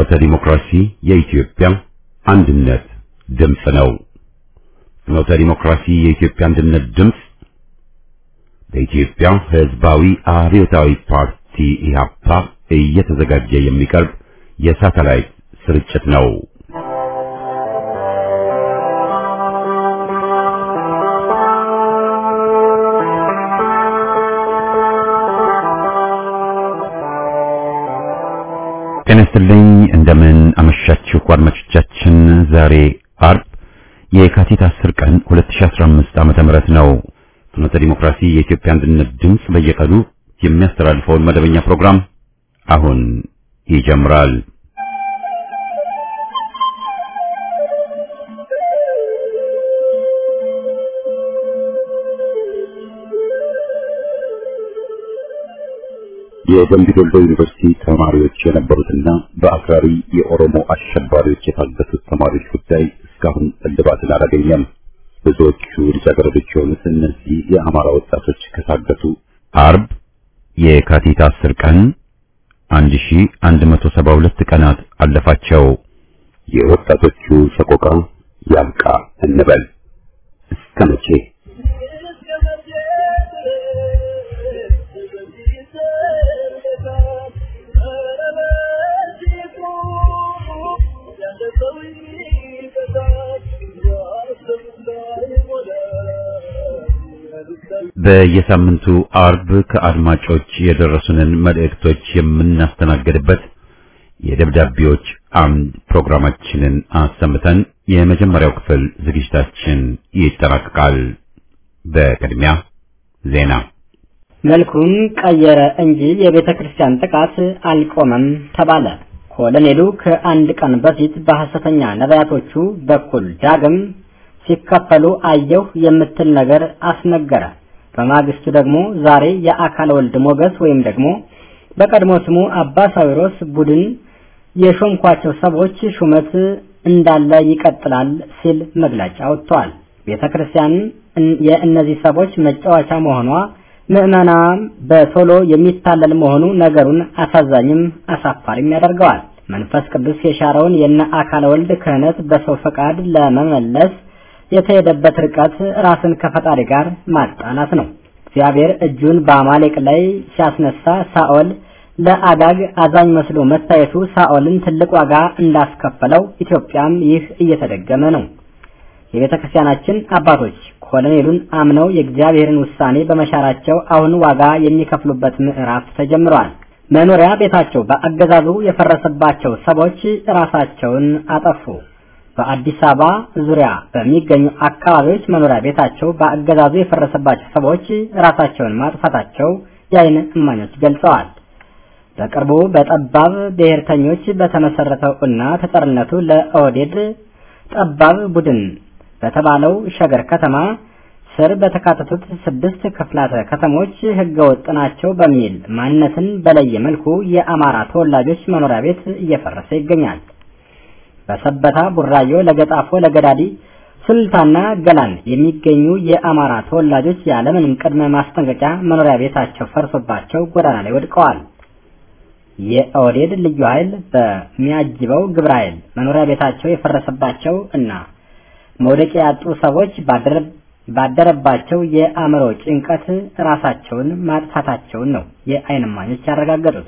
ፍኖተ ዲሞክራሲ የኢትዮጵያ አንድነት ድምፅ ነው። ፍኖተ ዲሞክራሲ የኢትዮጵያ አንድነት ድምፅ በኢትዮጵያ ሕዝባዊ አብዮታዊ ፓርቲ ኢህአፓ እየተዘጋጀ የሚቀርብ የሳተላይት ስርጭት ነው። ጤና ይስጥልኝ። እንደምን አመሻችሁ አድማጮቻችን። ዛሬ አርብ የካቲት 10 ቀን 2015 ዓመተ ምህረት ነው። ፍኖተ ዲሞክራሲ የኢትዮጵያ አንድነት ድምፅ በየቀኑ የሚያስተላልፈውን መደበኛ ፕሮግራም አሁን ይጀምራል። የደምቢ ዶሎ ዩኒቨርሲቲ ተማሪዎች የነበሩትና በአክራሪ የኦሮሞ አሸባሪዎች የታገቱት ተማሪዎች ጉዳይ እስካሁን እልባትን አላገኘም። ብዙዎቹ ልጃገረዶች የሆኑት እነዚህ የአማራ ወጣቶች ከታገቱ አርብ የካቲት 10 ቀን 1172 ቀናት አለፋቸው። የወጣቶቹ ሰቆቃ ያብቃ እንበል እስከ መቼ? በየሳምንቱ አርብ ከአድማጮች የደረሱንን መልእክቶች የምናስተናግድበት የደብዳቤዎች አምድ ፕሮግራማችንን አሰምተን የመጀመሪያው ክፍል ዝግጅታችን ይጠናቀቃል። በቅድሚያ ዜና። መልኩን ቀየረ እንጂ የቤተ ክርስቲያን ጥቃት አልቆመም ተባለ። ኮሎኔሉ ከአንድ ቀን በፊት በሐሰተኛ ነቢያቶቹ በኩል ዳግም ሲከፈሉ አየሁ የምትል ነገር አስነገረ። በማግስቱ ደግሞ ዛሬ የአካል ወልድ ሞገስ ወይም ደግሞ በቀድሞ ስሙ አባ ሳዊሮስ ቡድን የሾምኳቸው ሰዎች ሹመት እንዳለ ይቀጥላል ሲል መግለጫ ወጥቷል። ቤተ ክርስቲያን የእነዚህ ሰዎች መጫወቻ መሆኗ ምዕመናም በቶሎ የሚታለል መሆኑ ነገሩን አሳዛኝም አሳፋሪም ያደርገዋል። መንፈስ ቅዱስ የሻረውን የነ አካል ወልድ ክህነት በሰው ፈቃድ ለመመለስ የተሄደበት ርቀት ራስን ከፈጣሪ ጋር ማጣላት ነው። እግዚአብሔር እጁን በአማሌቅ ላይ ሲያስነሳ ሳኦል ለአጋግ አዛኝ መስሎ መታየቱ ሳኦልን ትልቅ ዋጋ እንዳስከፈለው ኢትዮጵያም ይህ እየተደገመ ነው። የቤተ ክርስቲያናችን አባቶች ኮሎኔሉን አምነው የእግዚአብሔርን ውሳኔ በመሻራቸው አሁን ዋጋ የሚከፍሉበት ምዕራፍ ተጀምሯል። መኖሪያ ቤታቸው በአገዛዙ የፈረሰባቸው ሰዎች ራሳቸውን አጠፉ። በአዲስ አበባ ዙሪያ በሚገኙ አካባቢዎች መኖሪያ ቤታቸው በአገዛዙ የፈረሰባቸው ሰዎች ራሳቸውን ማጥፋታቸው የዓይን እማኞች ገልጸዋል። በቅርቡ በጠባብ ብሔርተኞች በተመሰረተው እና ተጠርነቱ ለኦህዴድ ጠባብ ቡድን በተባለው ሸገር ከተማ ስር በተካተቱት ስድስት ክፍላተ ከተሞች ህገወጥ ናቸው በሚል ማንነትን በለየ መልኩ የአማራ ተወላጆች መኖሪያ ቤት እየፈረሰ ይገኛል። በሰበታ፣ ቡራዮ፣ ለገጣፎ፣ ለገዳዲ፣ ሱልታና ገላን የሚገኙ የአማራ ተወላጆች ያለምንም ቅድመ ማስጠንቀቂያ መኖሪያ ቤታቸው ፈርሶባቸው ጎዳና ላይ ወድቀዋል። የኦህዴድ ልዩ ኃይል በሚያጅበው ግብረ ኃይል መኖሪያ ቤታቸው የፈረሰባቸው እና መውደቂያ ያጡ ሰዎች ባደረባቸው የአእምሮ ጭንቀት ራሳቸውን ማጥፋታቸውን ነው የዓይን እማኞች ያረጋገጡት።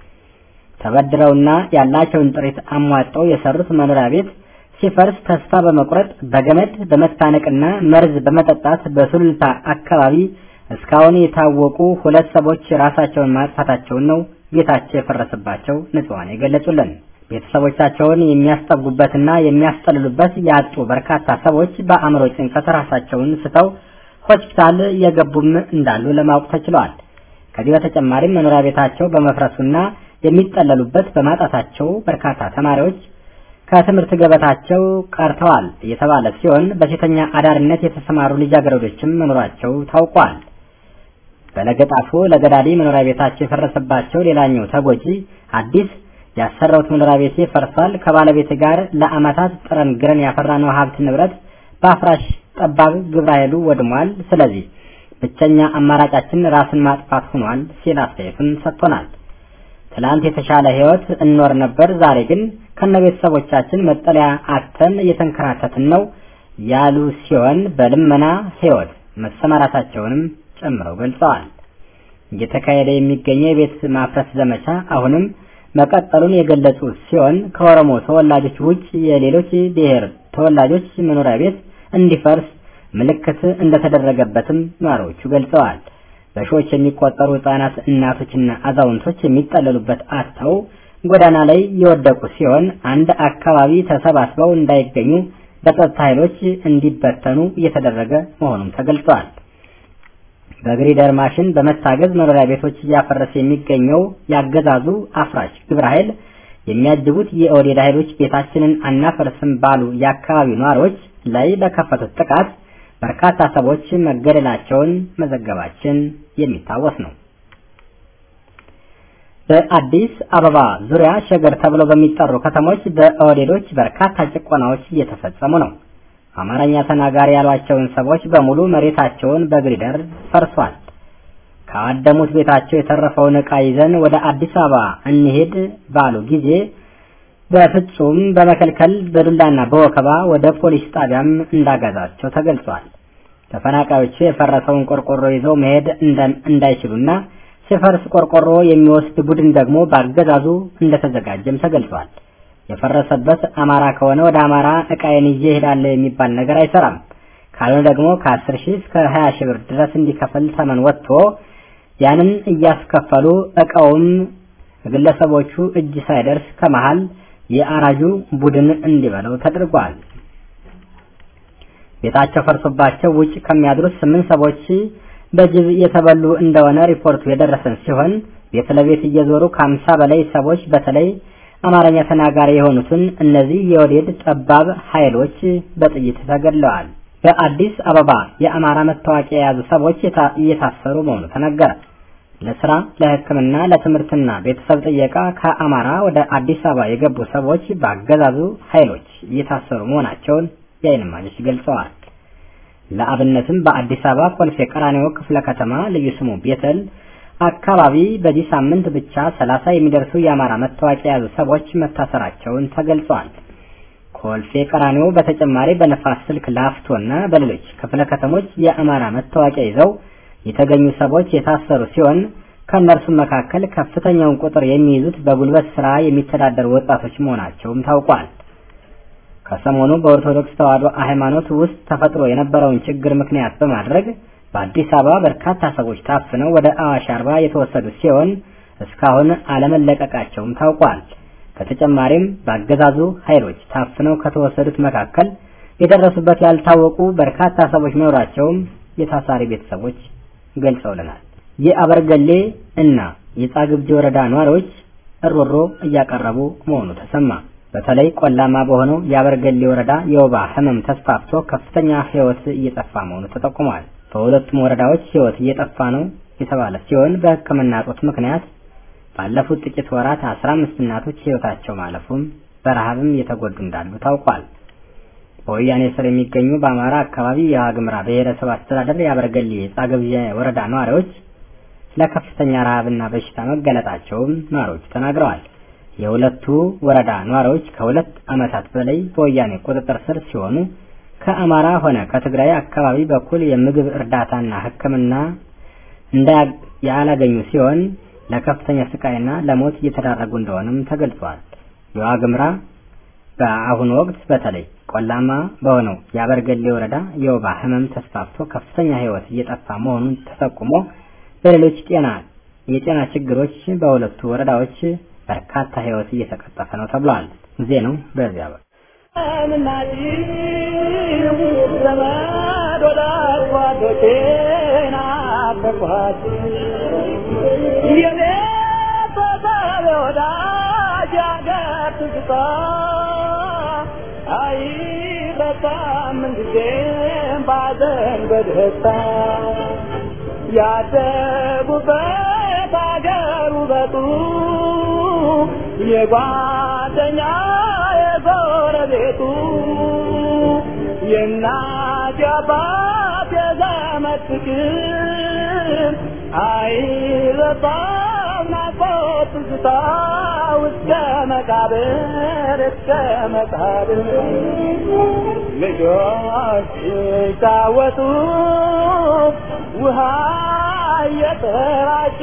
ተበድረውና ያላቸውን ጥሪት አሟጠው የሰሩት መኖሪያ ቤት ሲፈርስ ተስፋ በመቁረጥ በገመድ በመታነቅና መርዝ በመጠጣት በሱሉልታ አካባቢ እስካሁን የታወቁ ሁለት ሰዎች ራሳቸውን ማጥፋታቸውን ነው ቤታቸው የፈረሰባቸው ንጹሐን የገለጹልን። ቤተሰቦቻቸውን የሚያስጠጉበትና የሚያስጠልሉበት ያጡ በርካታ ሰዎች በአእምሮ ጭንቀት ራሳቸውን ስተው ሆስፒታል የገቡም እንዳሉ ለማወቅ ተችሏል። ከዚህ በተጨማሪም መኖሪያ ቤታቸው በመፍረሱና የሚጠለሉበት በማጣታቸው በርካታ ተማሪዎች ከትምህርት ገበታቸው ቀርተዋል የተባለ ሲሆን በሴተኛ አዳሪነት የተሰማሩ ልጃገረዶችም መኖራቸው ታውቋል። በለገጣፎ ለገዳዲ መኖሪያ ቤታቸው የፈረሰባቸው ሌላኛው ተጎጂ አዲስ ያሰራሁት መኖሪያ ቤቴ ፈርሷል። ከባለቤት ጋር ለአመታት ጥረን ግረን ያፈራነው ሀብት ንብረት በአፍራሽ ጠባብ ግብረ ኃይሉ ወድሟል። ስለዚህ ብቸኛ አማራጫችን ራስን ማጥፋት ሆኗል ሲል አስተያየቱን ሰጥቶናል። ትላንት የተሻለ ህይወት እንኖር ነበር፣ ዛሬ ግን ከነቤተሰቦቻችን መጠለያ አጥተን እየተንከራተትን ነው ያሉ ሲሆን በልመና ህይወት መሰማራታቸውንም ጨምረው ገልጸዋል። እየተካሄደ የሚገኘው የቤት ማፍረስ ዘመቻ አሁንም መቀጠሉን የገለጹ ሲሆን ከኦሮሞ ተወላጆች ውጭ የሌሎች ብሔር ተወላጆች መኖሪያ ቤት እንዲፈርስ ምልክት እንደተደረገበትም ነዋሪዎቹ ገልጸዋል። በሺዎች የሚቆጠሩ ህጻናት፣ እናቶችና አዛውንቶች የሚጠለሉበት አጥተው ጎዳና ላይ የወደቁ ሲሆን አንድ አካባቢ ተሰባስበው እንዳይገኙ በጸጥታ ኃይሎች እንዲበተኑ እየተደረገ መሆኑም ተገልጿል። በግሪደር ማሽን በመታገዝ መኖሪያ ቤቶች እያፈረሰ የሚገኘው ያገዛዙ አፍራሽ ግብረ ኃይል የሚያጅቡት የኦህዴድ ኃይሎች ቤታችንን አናፈርስም ባሉ የአካባቢው ነዋሪዎች ላይ በከፈቱት ጥቃት በርካታ ሰዎች መገደላቸውን መዘገባችን የሚታወስ ነው። በአዲስ አበባ ዙሪያ ሸገር ተብለው በሚጠሩ ከተሞች በኦህዴዶች በርካታ ጭቆናዎች እየተፈጸሙ ነው። አማርኛ ተናጋሪ ያሏቸውን ሰዎች በሙሉ መሬታቸውን በግሪደር ፈርሷል። ካወደሙት ቤታቸው የተረፈውን ዕቃ ይዘን ወደ አዲስ አበባ እንሄድ ባሉ ጊዜ በፍጹም በመከልከል በዱላና በወከባ ወደ ፖሊስ ጣቢያም እንዳጋዛቸው ተገልጿል። ተፈናቃዮቹ የፈረሰውን ቆርቆሮ ይዘው መሄድ እንዳይችሉና ሲፈርስ ቆርቆሮ የሚወስድ ቡድን ደግሞ በአገዛዙ እንደተዘጋጀም ተገልጿል። የፈረሰበት አማራ ከሆነ ወደ አማራ ዕቃዬን ይዤ እሄዳለሁ የሚባል ነገር አይሰራም። ካልሆነ ደግሞ ከአስር ሺህ እስከ ሀያ ሺህ ብር ድረስ እንዲከፍል ተመን ወጥቶ ያንን እያስከፈሉ ዕቃውም ግለሰቦቹ እጅ ሳይደርስ ከመሃል የአራጁ ቡድን እንዲበለው ተደርጓል። ቤታቸው ፈርሶባቸው ውጭ ከሚያድሩት ስምንት ሰዎች በጅብ የተበሉ እንደሆነ ሪፖርቱ የደረሰን ሲሆን ቤት ለቤት እየዞሩ ከአምሳ በላይ ሰዎች በተለይ አማርኛ ተናጋሪ የሆኑትን እነዚህ የወዴድ ጠባብ ኃይሎች በጥይት ተገድለዋል። በአዲስ አበባ የአማራ መታወቂያ የያዙ ሰዎች እየታሰሩ መሆኑ ተነገረ። ለስራ፣ ለሕክምና፣ ለትምህርትና ቤተሰብ ጥየቃ ከአማራ ወደ አዲስ አበባ የገቡ ሰዎች በአገዛዙ ኃይሎች እየታሰሩ መሆናቸውን የዓይን እማኞች ገልጸዋል። ለአብነትም በአዲስ አበባ ኮልፌ ቀራኒዮ ክፍለ ከተማ ልዩ ስሙ ቤተል አካባቢ በዚህ ሳምንት ብቻ ሰላሳ የሚደርሱ የአማራ መታወቂያ የያዙ ሰዎች መታሰራቸውን ተገልጿል። ኮልፌ ቀራኒዮ በተጨማሪ በነፋስ ስልክ ላፍቶና በሌሎች ክፍለ ከተሞች የአማራ መታወቂያ ይዘው የተገኙ ሰዎች የታሰሩ ሲሆን ከእነርሱም መካከል ከፍተኛውን ቁጥር የሚይዙት በጉልበት ስራ የሚተዳደሩ ወጣቶች መሆናቸውም ታውቋል። ከሰሞኑ በኦርቶዶክስ ተዋሕዶ ሃይማኖት ውስጥ ተፈጥሮ የነበረውን ችግር ምክንያት በማድረግ በአዲስ አበባ በርካታ ሰዎች ታፍነው ወደ አዋሽ አርባ የተወሰዱ ሲሆን እስካሁን አለመለቀቃቸውም ታውቋል። በተጨማሪም በአገዛዙ ኃይሎች ታፍነው ከተወሰዱት መካከል የደረሱበት ያልታወቁ በርካታ ሰዎች መኖራቸውም የታሳሪ ቤተሰቦች ገልጸውልናል። የአበርገሌ እና የጻግብጂ ወረዳ ነዋሪዎች እሮሮ እያቀረቡ መሆኑ ተሰማ። በተለይ ቆላማ በሆነው የአበርገሌ ወረዳ የወባ ሕመም ተስፋፍቶ ከፍተኛ ሕይወት እየጠፋ መሆኑ ተጠቁሟል። በሁለቱም ወረዳዎች ሕይወት እየጠፋ ነው የተባለ ሲሆን በሕክምና እጦት ምክንያት ባለፉት ጥቂት ወራት አስራ አምስት እናቶች ሕይወታቸው ማለፉም በረሃብም እየተጎዱ እንዳሉ ታውቋል። በወያኔ ስር የሚገኙ በአማራ አካባቢ የዋግምራ ብሔረሰብ አስተዳደር የአበርገሌ ጻግብጂ ወረዳ ነዋሪዎች ለከፍተኛ ረሃብና በሽታ መገለጣቸውም ነዋሪዎቹ ተናግረዋል። የሁለቱ ወረዳ ነዋሪዎች ከሁለት ዓመታት በላይ በወያኔ ቁጥጥር ስር ሲሆኑ ከአማራ ሆነ ከትግራይ አካባቢ በኩል የምግብ እርዳታና ሕክምና ያላገኙ ሲሆን ለከፍተኛ ስቃይና ለሞት እየተዳረጉ እንደሆነም ተገልጿል። የዋግምራ በአሁኑ ወቅት በተለይ ቆላማ በሆነው የአበርገሌ ወረዳ የወባ ህመም ተስፋፍቶ ከፍተኛ ሕይወት እየጠፋ መሆኑን ተጠቁሞ በሌሎች ጤና የጤና ችግሮች በሁለቱ ወረዳዎች በርካታ ሕይወት እየተቀጠፈ ነው ተብሏል። ዜናው በዚያ በ ያደጉበት አገር ውበቱ የጓደኛ የጎረቤቱ የእናት የአባት የዘመድ ፍቅር አይረሳም ናፍቆት ትዝታ እስከ መቃብር እስከ መቃብር ልጆች ሲጫወቱ ውሃ እየተራጩ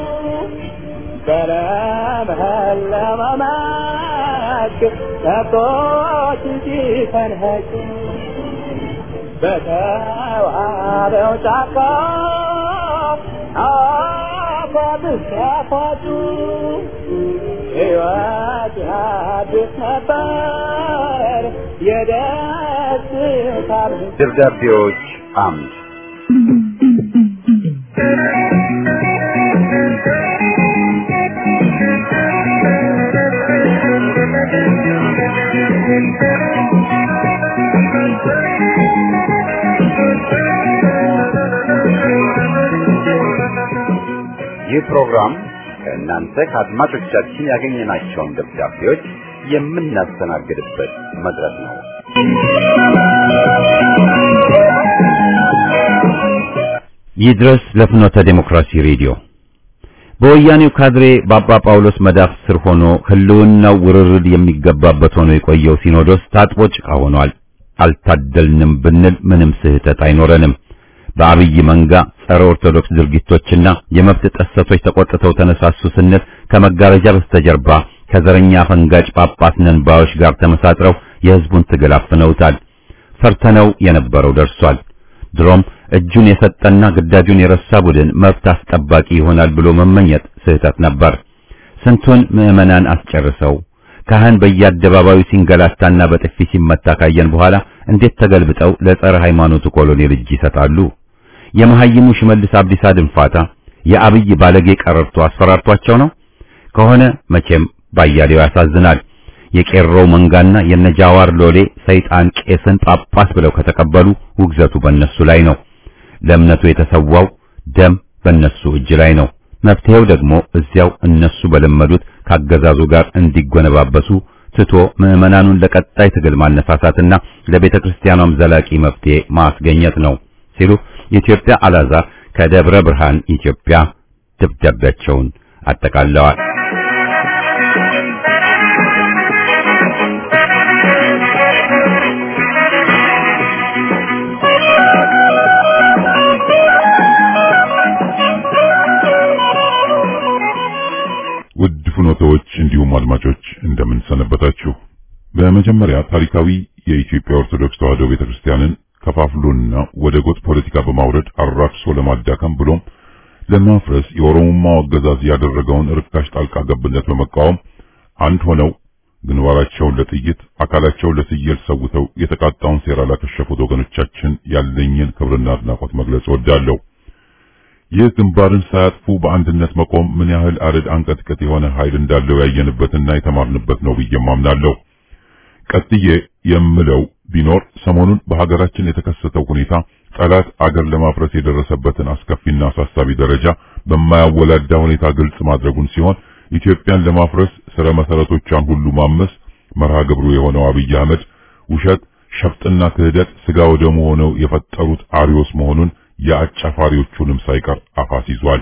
በለመለመ መስክ ከብቶች ሲፈንኸጩ በተዋበው ጫካ አፏብስ ያፏጩ ሕይወት ያድስ ነበር የደስታ ደብዳቤዎች አምድ ይህ ፕሮግራም ከእናንተ ከአድማጮቻችን ያገኘናቸውን ደብዳቤዎች የምናስተናግድበት መድረክ ነው። ይድረስ ለፍኖተ ዴሞክራሲ ሬዲዮ በወያኔው ካድሬ በአባ ጳውሎስ መዳፍ ስር ሆኖ ህልውናው ውርርድ የሚገባበት ሆኖ የቆየው ሲኖዶስ ታጥቦ ጭቃ ሆኗል። አልታደልንም ብንል ምንም ስህተት አይኖረንም። በአብይ መንጋ ጸረ ኦርቶዶክስ ድርጊቶችና የመብት ጥሰቶች ተቆጥተው ተነሳሱ ስንል ከመጋረጃ በስተጀርባ ከዘረኛ ፈንጋጭ ጳጳስ ነን ባዮች ጋር ተመሳጥረው የህዝቡን ትግል አፍነውታል። ፈርተነው የነበረው ደርሷል። ድሮም እጁን የሰጠና ግዳጁን የረሳ ቡድን መብት አስጠባቂ ይሆናል ብሎ መመኘት ስህተት ነበር። ስንቱን ምዕመናን አስጨርሰው ካህን በየአደባባዩ ሲንገላታና በጥፊ ሲመታ ካየን በኋላ እንዴት ተገልብጠው ለጸረ ሃይማኖቱ ኮሎኔል እጅ ይሰጣሉ? የመሐይሙ ሽመልስ አብዲሳ ድንፋታ የአብይ ባለጌ ቀረርቶ አስፈራርቷቸው ነው ከሆነ መቼም ባያሌው ያሳዝናል። የቄሮው መንጋና የነጃዋር ሎሌ ሰይጣን ቄስን ጳጳስ ብለው ከተቀበሉ ውግዘቱ በእነሱ ላይ ነው። ለእምነቱ የተሰዋው ደም በእነሱ እጅ ላይ ነው። መፍትሄው ደግሞ እዚያው እነሱ በለመዱት ካገዛዙ ጋር እንዲጎነባበሱ ትቶ ምዕመናኑን ለቀጣይ ትግል ማነሳሳትና ለቤተ ክርስቲያኗም ዘላቂ መፍትሄ ማስገኘት ነው ሲሉ የኢትዮጵያ አላዛር ከደብረ ብርሃን ኢትዮጵያ ደብዳቤያቸውን አጠቃለዋል። ውድ ፍኖተዎች እንዲሁም አድማጮች እንደምን ሰነበታችሁ። በመጀመሪያ ታሪካዊ የኢትዮጵያ ኦርቶዶክስ ተዋሕዶ ቤተክርስቲያንን ከፋፍሎና ወደ ጎጥ ፖለቲካ በማውረድ አራክሶ ለማዳከም ብሎም ለማፍረስ የኦሮሞማው አገዛዝ ያደረገውን ርካሽ ጣልቃ ገብነት በመቃወም አንድ ሆነው ግንባራቸውን ለጥይት አካላቸውን ለስየል ሰውተው የተቃጣውን ሴራ ላከሸፉት ወገኖቻችን ያለኝን ክብርና አድናቆት መግለጽ እወዳለሁ። ይህ ግንባርን ሳያጥፉ በአንድነት መቆም ምን ያህል አረድ አንቀጥቅጥ የሆነ ኃይል እንዳለው ያየንበትና የተማርንበት ነው ብዬ አምናለሁ። ቀጥዬ የምለው ቢኖር ሰሞኑን በሀገራችን የተከሰተው ሁኔታ ጠላት አገር ለማፍረስ የደረሰበትን አስከፊና አሳሳቢ ደረጃ በማያወላዳ ሁኔታ ግልጽ ማድረጉን ሲሆን ኢትዮጵያን ለማፍረስ ስረ መሰረቶቿን ሁሉ ማመስ መርሃ ግብሩ የሆነው አብይ አህመድ ውሸት፣ ሸፍጥና ክህደት ስጋ ወደሙ ሆነው የፈጠሩት አሪዮስ መሆኑን የአጫፋሪዎቹንም ሳይቀር አፋስ ይዟል።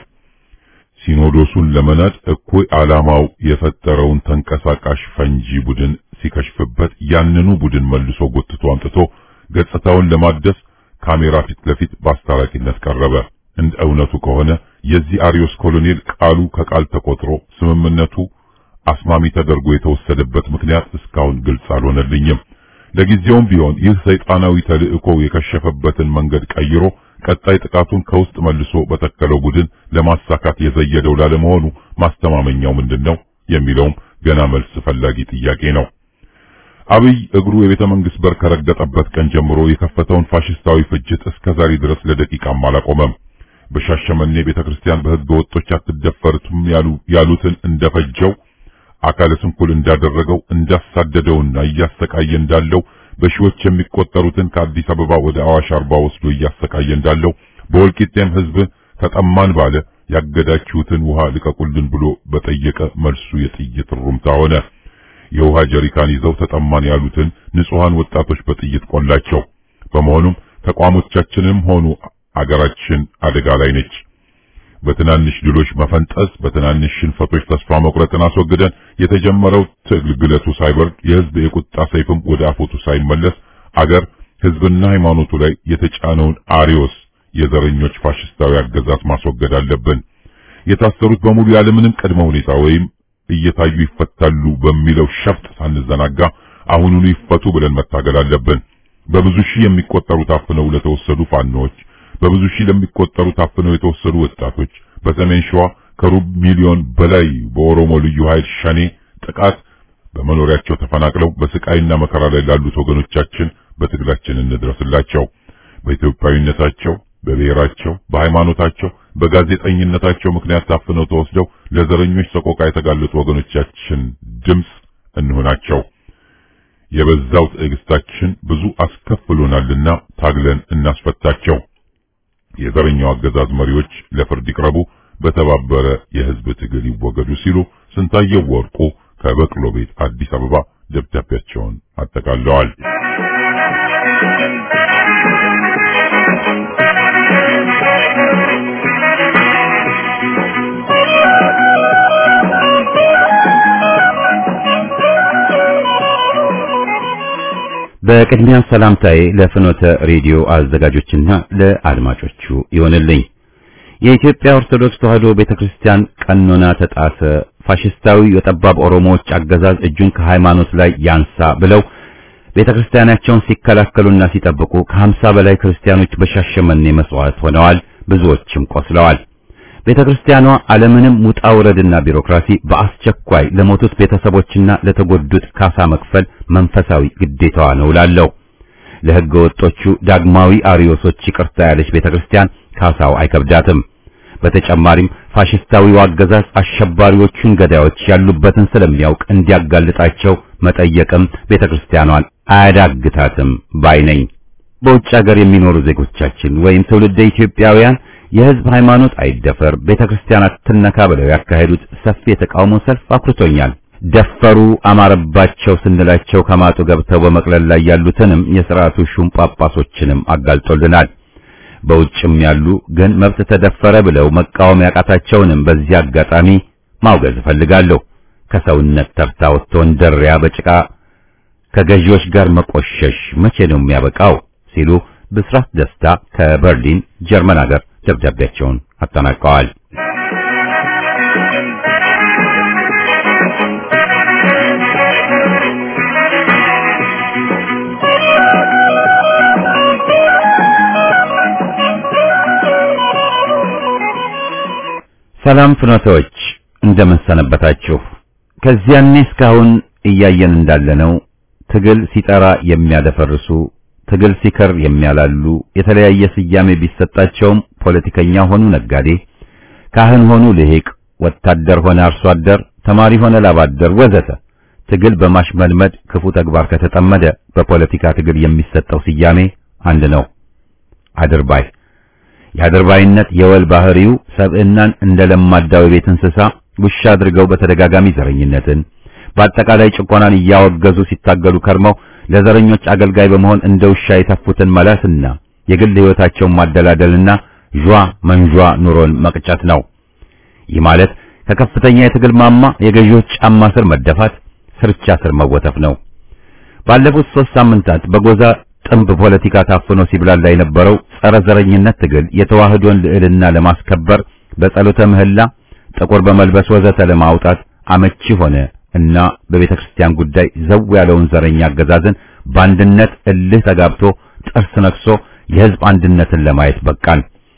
ሲኖዶሱን ለመናድ እኩይ ዓላማው የፈጠረውን ተንቀሳቃሽ ፈንጂ ቡድን ሲከሽፍበት ያንኑ ቡድን መልሶ ጎትቶ አምጥቶ ገጽታውን ለማደስ ካሜራ ፊት ለፊት በአስታራቂነት ቀረበ። እንደ እውነቱ ከሆነ የዚህ አሪዮስ ኮሎኔል ቃሉ ከቃል ተቆጥሮ ስምምነቱ አስማሚ ተደርጎ የተወሰደበት ምክንያት እስካሁን ግልጽ አልሆነልኝም። ለጊዜውም ቢሆን ይህ ሰይጣናዊ ተልእኮ የከሸፈበትን መንገድ ቀይሮ ቀጣይ ጥቃቱን ከውስጥ መልሶ በተከለው ቡድን ለማሳካት የዘየደው ላለመሆኑ ማስተማመኛው ምንድነው የሚለውም ገና መልስ ፈላጊ ጥያቄ ነው። አብይ እግሩ የቤተ መንግስት በር ከረገጠበት ቀን ጀምሮ የከፈተውን ፋሽስታዊ ፍጅት እስከ ዛሬ ድረስ ለደቂቃም አላቆመም። በሻሸመኔ ቤተክርስቲያን በህገ ወጦች አትደፈርቱም ያሉ ያሉትን እንደፈጀው አካለ ስንኩል እንዳደረገው እንዳሳደደውና እያሰቃየ እንዳለው በሺዎች የሚቆጠሩትን ከአዲስ አበባ ወደ አዋሽ አርባ ወስዶ እያሰቃየ እንዳለው በወልቂጤም ህዝብ ተጠማን ባለ ያገዳችሁትን ውሃ ልቀቁልን ብሎ በጠየቀ መልሱ የጥይት ሩምታ ሆነ። የውሃ ጀሪካን ይዘው ተጠማን ያሉትን ንጹሃን ወጣቶች በጥይት ቆላቸው። በመሆኑም ተቋሞቻችንም ሆኑ አገራችን አደጋ ላይ ነች። በትናንሽ ድሎች መፈንጠስ፣ በትናንሽ ሽንፈቶች ተስፋ መቁረጥን አስወግደን የተጀመረው ትግል ግለቱ ሳይበርድ የህዝብ የቁጣ ሰይፍም ወደ አፎቱ ሳይመለስ አገር ህዝብና ሃይማኖቱ ላይ የተጫነውን አሪዮስ የዘረኞች ፋሽስታዊ አገዛዝ ማስወገድ አለብን። የታሰሩት በሙሉ ያለምንም ቅድመ ሁኔታ ወይም እየታዩ ይፈታሉ በሚለው ሸፍጥ ሳንዘናጋ አሁኑኑ ይፈቱ ብለን መታገል አለብን። በብዙ ሺህ የሚቆጠሩ ታፍነው ለተወሰዱ ፋኖች፣ በብዙ ሺህ ለሚቆጠሩ ታፍነው የተወሰዱ ወጣቶች፣ በሰሜን ሸዋ ከሩብ ሚሊዮን በላይ በኦሮሞ ልዩ ኃይል ሸኔ ጥቃት በመኖሪያቸው ተፈናቅለው በስቃይና መከራ ላይ ላሉት ወገኖቻችን በትግላችን እንድረስላቸው። በኢትዮጵያዊነታቸው፣ በብሔራቸው፣ በሃይማኖታቸው፣ በጋዜጠኝነታቸው ምክንያት ታፍነው ተወስደው ለዘረኞች ሰቆቃ የተጋለጡ ወገኖቻችን ድምፅ እንሆናቸው። የበዛው ትዕግስታችን ብዙ አስከፍሎናልና ታግለን እናስፈታቸው። የዘረኛው አገዛዝ መሪዎች ለፍርድ ይቅረቡ፣ በተባበረ የህዝብ ትግል ይወገዱ ሲሉ ስንታየው ወርቁ ከበቅሎ ቤት አዲስ አበባ ደብዳቤያቸውን አጠቃለዋል። በቅድሚያ ሰላምታዬ ለፍኖተ ሬዲዮ አዘጋጆችና ለአድማጮቹ ይሆንልኝ። የኢትዮጵያ ኦርቶዶክስ ተዋሕዶ ቤተክርስቲያን ቀኖና ተጣሰ፣ ፋሽስታዊ የጠባብ ኦሮሞዎች አገዛዝ እጁን ከሃይማኖት ላይ ያንሳ ብለው ቤተክርስቲያናቸውን ሲከላከሉና ሲጠብቁ ከሀምሳ በላይ ክርስቲያኖች በሻሸመኔ መስዋዕት ሆነዋል። ብዙዎችም ቆስለዋል። ቤተክርስቲያኗ አለምንም ውጣ ውረድና ቢሮክራሲ በአስቸኳይ ለሞቱት ቤተሰቦችና ለተጎዱት ካሳ መክፈል መንፈሳዊ ግዴታዋ ነው እላለሁ። ለሕገ ወጦቹ ዳግማዊ አርዮሶች ይቅርታ ያለች ቤተክርስቲያን ካሳው አይከብዳትም። በተጨማሪም ፋሽስታዊው አገዛዝ አሸባሪዎቹን ገዳዮች ያሉበትን ስለሚያውቅ እንዲያጋልጣቸው መጠየቅም ቤተክርስቲያኗን አያዳግታትም ባይ ነኝ። በውጭ ሀገር የሚኖሩ ዜጎቻችን ወይም ትውልደ ኢትዮጵያውያን የሕዝብ ሃይማኖት አይደፈር፣ ቤተክርስቲያን አትነካ ብለው ያካሄዱት ሰፊ የተቃውሞ ሰልፍ አኩርቶኛል። ደፈሩ፣ አማረባቸው ስንላቸው ከማጡ ገብተው በመቅለል ላይ ያሉትንም የሥርዓቱ ሹም ጳጳሶችንም አጋልጦልናል። በውጭም ያሉ ግን መብት ተደፈረ ብለው መቃወም ያቃታቸውንም በዚህ አጋጣሚ ማውገዝ እፈልጋለሁ። ከሰውነት ተርታ ወጥቶ እንደሪያ በጭቃ ከገዢዎች ጋር መቆሸሽ መቼ ነው የሚያበቃው? ሲሉ ብስራት ደስታ ከበርሊን ጀርመን ሀገር ደብዳቤያቸውን አጠናቀዋል። ሰላም ፍኖቶች እንደምን ሰነበታችሁ? ከዚያኔ እስካሁን እያየን እንዳለነው ትግል ሲጠራ የሚያደፈርሱ ትግል ሲከር የሚያላሉ የተለያየ ስያሜ ቢሰጣቸውም ፖለቲከኛ ሆኑ ነጋዴ፣ ካህን ሆኑ ልሂቅ፣ ወታደር ሆነ አርሶ አደር፣ ተማሪ ሆነ ላባደር ወዘተ ትግል በማሽመልመድ ክፉ ተግባር ከተጠመደ በፖለቲካ ትግል የሚሰጠው ስያሜ አንድ ነው፣ አድርባይ። የአድርባይነት የወል ባህሪው ሰብዕናን እንደ ለማዳው የቤት እንስሳ ውሻ አድርገው በተደጋጋሚ ዘረኝነትን በአጠቃላይ ጭቆናን እያወገዙ ሲታገሉ ከርመው ለዘረኞች አገልጋይ በመሆን እንደ ውሻ የተፉትን መላስና የግል ሕይወታቸውን ማደላደልና ጇ መንጇ ኑሮን መቅጨት ነው። ይህ ማለት ከከፍተኛ የትግል ማማ የገዢዎች ጫማ ስር መደፋት፣ ስርቻ ስር መወተፍ ነው። ባለፉት ሦስት ሳምንታት በጎዛ ጥንብ ፖለቲካ ታፍኖ ሲብላላ የነበረው ጸረ ዘረኝነት ትግል የተዋህዶን ልዕልና ለማስከበር በጸሎተ ምህላ ጥቁር በመልበስ ወዘተ ለማውጣት አመቺ ሆነ እና በቤተ ክርስቲያን ጉዳይ ዘው ያለውን ዘረኛ አገዛዝን በአንድነት እልህ ተጋብቶ ጥርስ ነክሶ የሕዝብ አንድነትን ለማየት በቃን።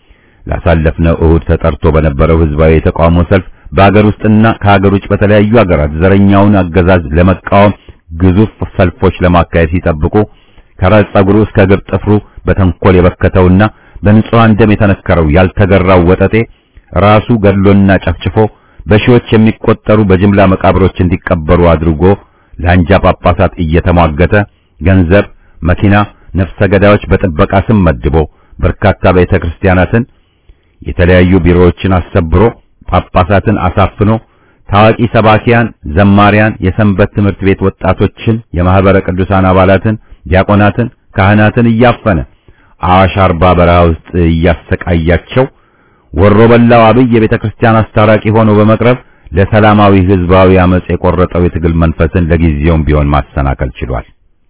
ላሳለፍነው እሁድ ተጠርቶ በነበረው ሕዝባዊ የተቃውሞ ሰልፍ በአገር ውስጥና ከሀገር ውጭ በተለያዩ ሀገራት ዘረኛውን አገዛዝ ለመቃወም ግዙፍ ሰልፎች ለማካሄድ ሲጠብቁ ከራስ ጸጉሩ እስከ እግር ጥፍሩ በተንኮል የበከተውና በንጹሐን ደም የተነከረው ያልተገራው ወጠጤ ራሱ ገድሎና ጨፍጭፎ በሺዎች የሚቆጠሩ በጅምላ መቃብሮች እንዲቀበሩ አድርጎ ለአንጃ ጳጳሳት እየተሟገተ ገንዘብ፣ መኪና፣ ነፍሰ ገዳዮች በጥበቃ ስም መድቦ በርካታ ቤተ ክርስቲያናትን፣ የተለያዩ ቢሮዎችን አሰብሮ ጳጳሳትን አሳፍኖ ታዋቂ ሰባኪያን፣ ዘማሪያን፣ የሰንበት ትምህርት ቤት ወጣቶችን፣ የማህበረ ቅዱሳን አባላትን፣ ዲያቆናትን፣ ካህናትን እያፈነ አዋሽ አርባ በረሃ ውስጥ እያሰቃያቸው ወሮ በላው አብይ የቤተ ክርስቲያን አስታራቂ ሆኖ በመቅረብ ለሰላማዊ ህዝባዊ አመጽ የቆረጠው የትግል መንፈስን ለጊዜውም ቢሆን ማሰናከል ችሏል።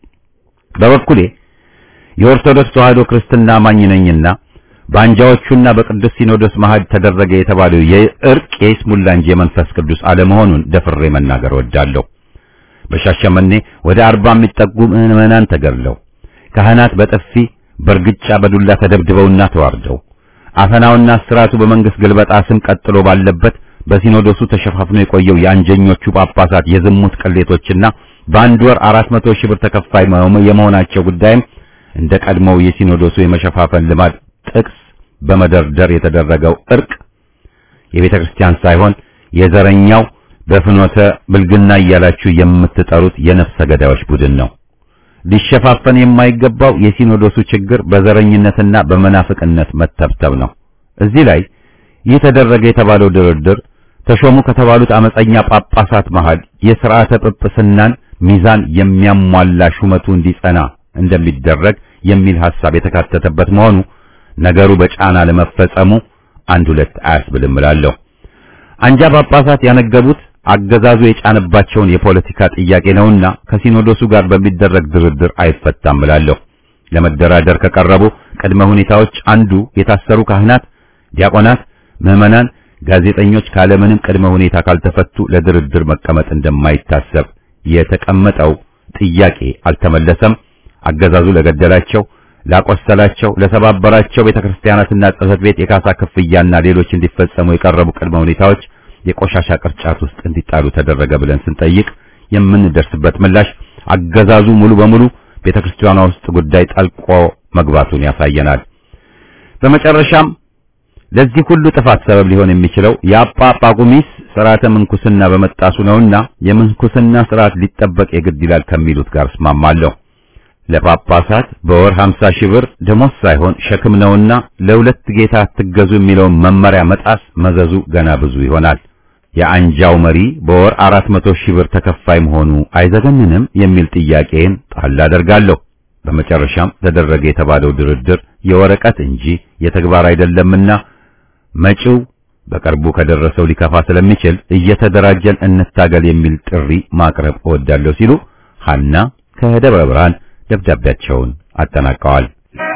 በበኩሌ የኦርቶዶክስ ተዋሕዶ ክርስትና አማኝ ነኝና በአንጃዎቹና በቅዱስ ሲኖዶስ መሃል ተደረገ የተባለው የእርቅ የይስሙላ እንጂ የመንፈስ ቅዱስ አለመሆኑን ደፍሬ መናገር ወዳለሁ። በሻሸመኔ ወደ አርባ የሚጠጉ ምዕመናን ተገድለው ካህናት በጥፊ በእርግጫ በዱላ ተደብድበውና ተዋርደው አፈናውና እስራቱ በመንግስት ግልበጣ ስም ቀጥሎ ባለበት በሲኖዶሱ ተሸፋፍኖ የቆየው የአንጀኞቹ ጳጳሳት የዝሙት ቅሌቶችና በአንድ ወር አራት መቶ ሺህ ብር ተከፋይ የመሆናቸው ጉዳይም እንደ ቀድሞው የሲኖዶሱ የመሸፋፈን ልማድ ጥቅስ በመደርደር የተደረገው እርቅ የቤተ ክርስቲያን ሳይሆን የዘረኛው በፍኖተ ብልግና እያላችሁ የምትጠሩት የነፍሰ ገዳዮች ቡድን ነው። ሊሸፋፈን የማይገባው የሲኖዶሱ ችግር በዘረኝነትና በመናፍቅነት መተብተብ ነው። እዚህ ላይ ይህ ተደረገ የተባለው ድርድር ተሾሙ ከተባሉት አመፀኛ ጳጳሳት መሃል የሥርዓተ ጵጵስናን ሚዛን የሚያሟላ ሹመቱ እንዲጸና እንደሚደረግ የሚል ሐሳብ የተካተተበት መሆኑ ነገሩ በጫና ለመፈጸሙ አንድ ሁለት አያስብልም እላለሁ። አንጃ ጳጳሳት ያነገቡት አገዛዙ የጫነባቸውን የፖለቲካ ጥያቄ ነውና ከሲኖዶሱ ጋር በሚደረግ ድርድር አይፈታም እላለሁ። ለመደራደር ከቀረቡ ቅድመ ሁኔታዎች አንዱ የታሰሩ ካህናት፣ ዲያቆናት፣ ምዕመናን፣ ጋዜጠኞች ካለምንም ቅድመ ሁኔታ ካልተፈቱ ለድርድር መቀመጥ እንደማይታሰብ የተቀመጠው ጥያቄ አልተመለሰም። አገዛዙ ለገደላቸው፣ ላቆሰላቸው፣ ለሰባበራቸው ቤተክርስቲያናትና ጽሕፈት ቤት የካሳ ክፍያና ሌሎች እንዲፈጸሙ የቀረቡ ቅድመ ሁኔታዎች የቆሻሻ ቅርጫት ውስጥ እንዲጣሉ ተደረገ ብለን ስንጠይቅ የምንደርስበት ምላሽ አገዛዙ ሙሉ በሙሉ ቤተክርስቲያኗ ውስጥ ጉዳይ ጠልቆ መግባቱን ያሳየናል። በመጨረሻም ለዚህ ሁሉ ጥፋት ሰበብ ሊሆን የሚችለው የአጳ ጳቁሚስ ስርዓተ ምንኩስና በመጣሱ ነውና የምንኩስና ስርዓት ሊጠበቅ የግድ ይላል ከሚሉት ጋር እስማማለሁ። ለጳጳሳት በወር 50 ሺህ ብር ደሞዝ ሳይሆን ሸክም ነውና ለሁለት ጌታ አትገዙ የሚለውን መመሪያ መጣስ መዘዙ ገና ብዙ ይሆናል። የአንጃው መሪ በወር 400 ሺህ ብር ተከፋይ መሆኑ አይዘገንንም የሚል ጥያቄን ጣል አደርጋለሁ። በመጨረሻም ተደረገ የተባለው ድርድር የወረቀት እንጂ የተግባር አይደለምና መጪው በቅርቡ ከደረሰው ሊከፋ ስለሚችል እየተደራጀን እንታገል የሚል ጥሪ ማቅረብ እወዳለሁ ሲሉ ሐና ከደብረ ብርሃን ደብዳቤያቸውን አጠናቀዋል።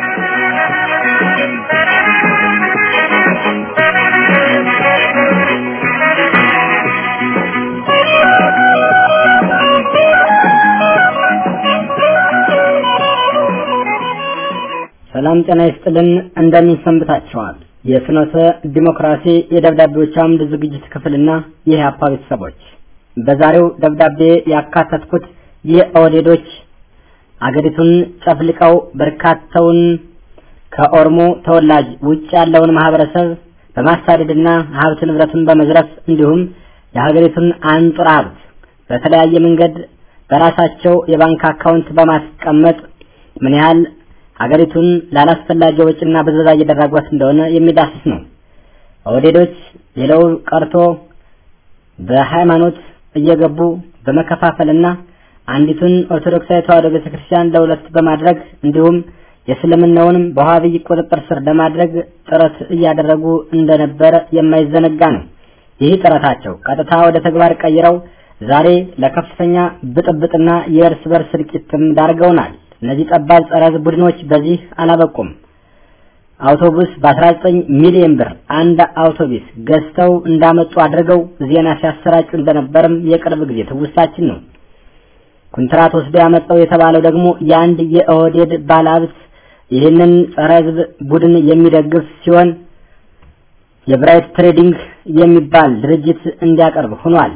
ሰላም ጤና ይስጥልን። እንደምን ሰንብታችኋል? የፍኖተ ዲሞክራሲ የደብዳቤዎች አምድ ዝግጅት ክፍልና የኢህአፓ ቤተሰቦች በዛሬው ደብዳቤ ያካተትኩት የኦህዴዶች አገሪቱን ጨፍልቀው በርካታውን ከኦሮሞ ተወላጅ ውጭ ያለውን ማህበረሰብ በማሳደድና ሀብት ንብረቱን በመዝረፍ እንዲሁም የሀገሪቱን አንጡራ ሀብት በተለያየ መንገድ በራሳቸው የባንክ አካውንት በማስቀመጥ ምን ያህል ሀገሪቱን ላላስፈላጊ ወጪና ብዝበዛ እየደረጓት እንደሆነ የሚዳስስ ነው። ኦህዴዶች ሌላው ቀርቶ በሃይማኖት እየገቡ በመከፋፈልና አንዲቱን ኦርቶዶክሳዊ ተዋሕዶ ቤተክርስቲያን ለሁለት በማድረግ እንዲሁም የእስልምናውንም በዋሃብይ ቁጥጥር ስር ለማድረግ ጥረት እያደረጉ እንደነበረ የማይዘነጋ ነው። ይህ ጥረታቸው ቀጥታ ወደ ተግባር ቀይረው ዛሬ ለከፍተኛ ብጥብጥና የእርስ በርስ እልቂትም ዳርገውናል። እነዚህ ጠባብ ጸረ ሕዝብ ቡድኖች በዚህ አላበቁም። አውቶቡስ በ19 ሚሊዮን ብር አንድ አውቶቡስ ገዝተው እንዳመጡ አድርገው ዜና ሲያሰራጩ እንደነበርም የቅርብ ጊዜ ትውስታችን ነው። ኮንትራት ወስዶ ያመጣው የተባለው ደግሞ የአንድ የኦህዴድ ባለሀብት ይህንን ጸረ ሕዝብ ቡድን የሚደግፍ ሲሆን የብራይት ትሬዲንግ የሚባል ድርጅት እንዲያቀርብ ሆኗል።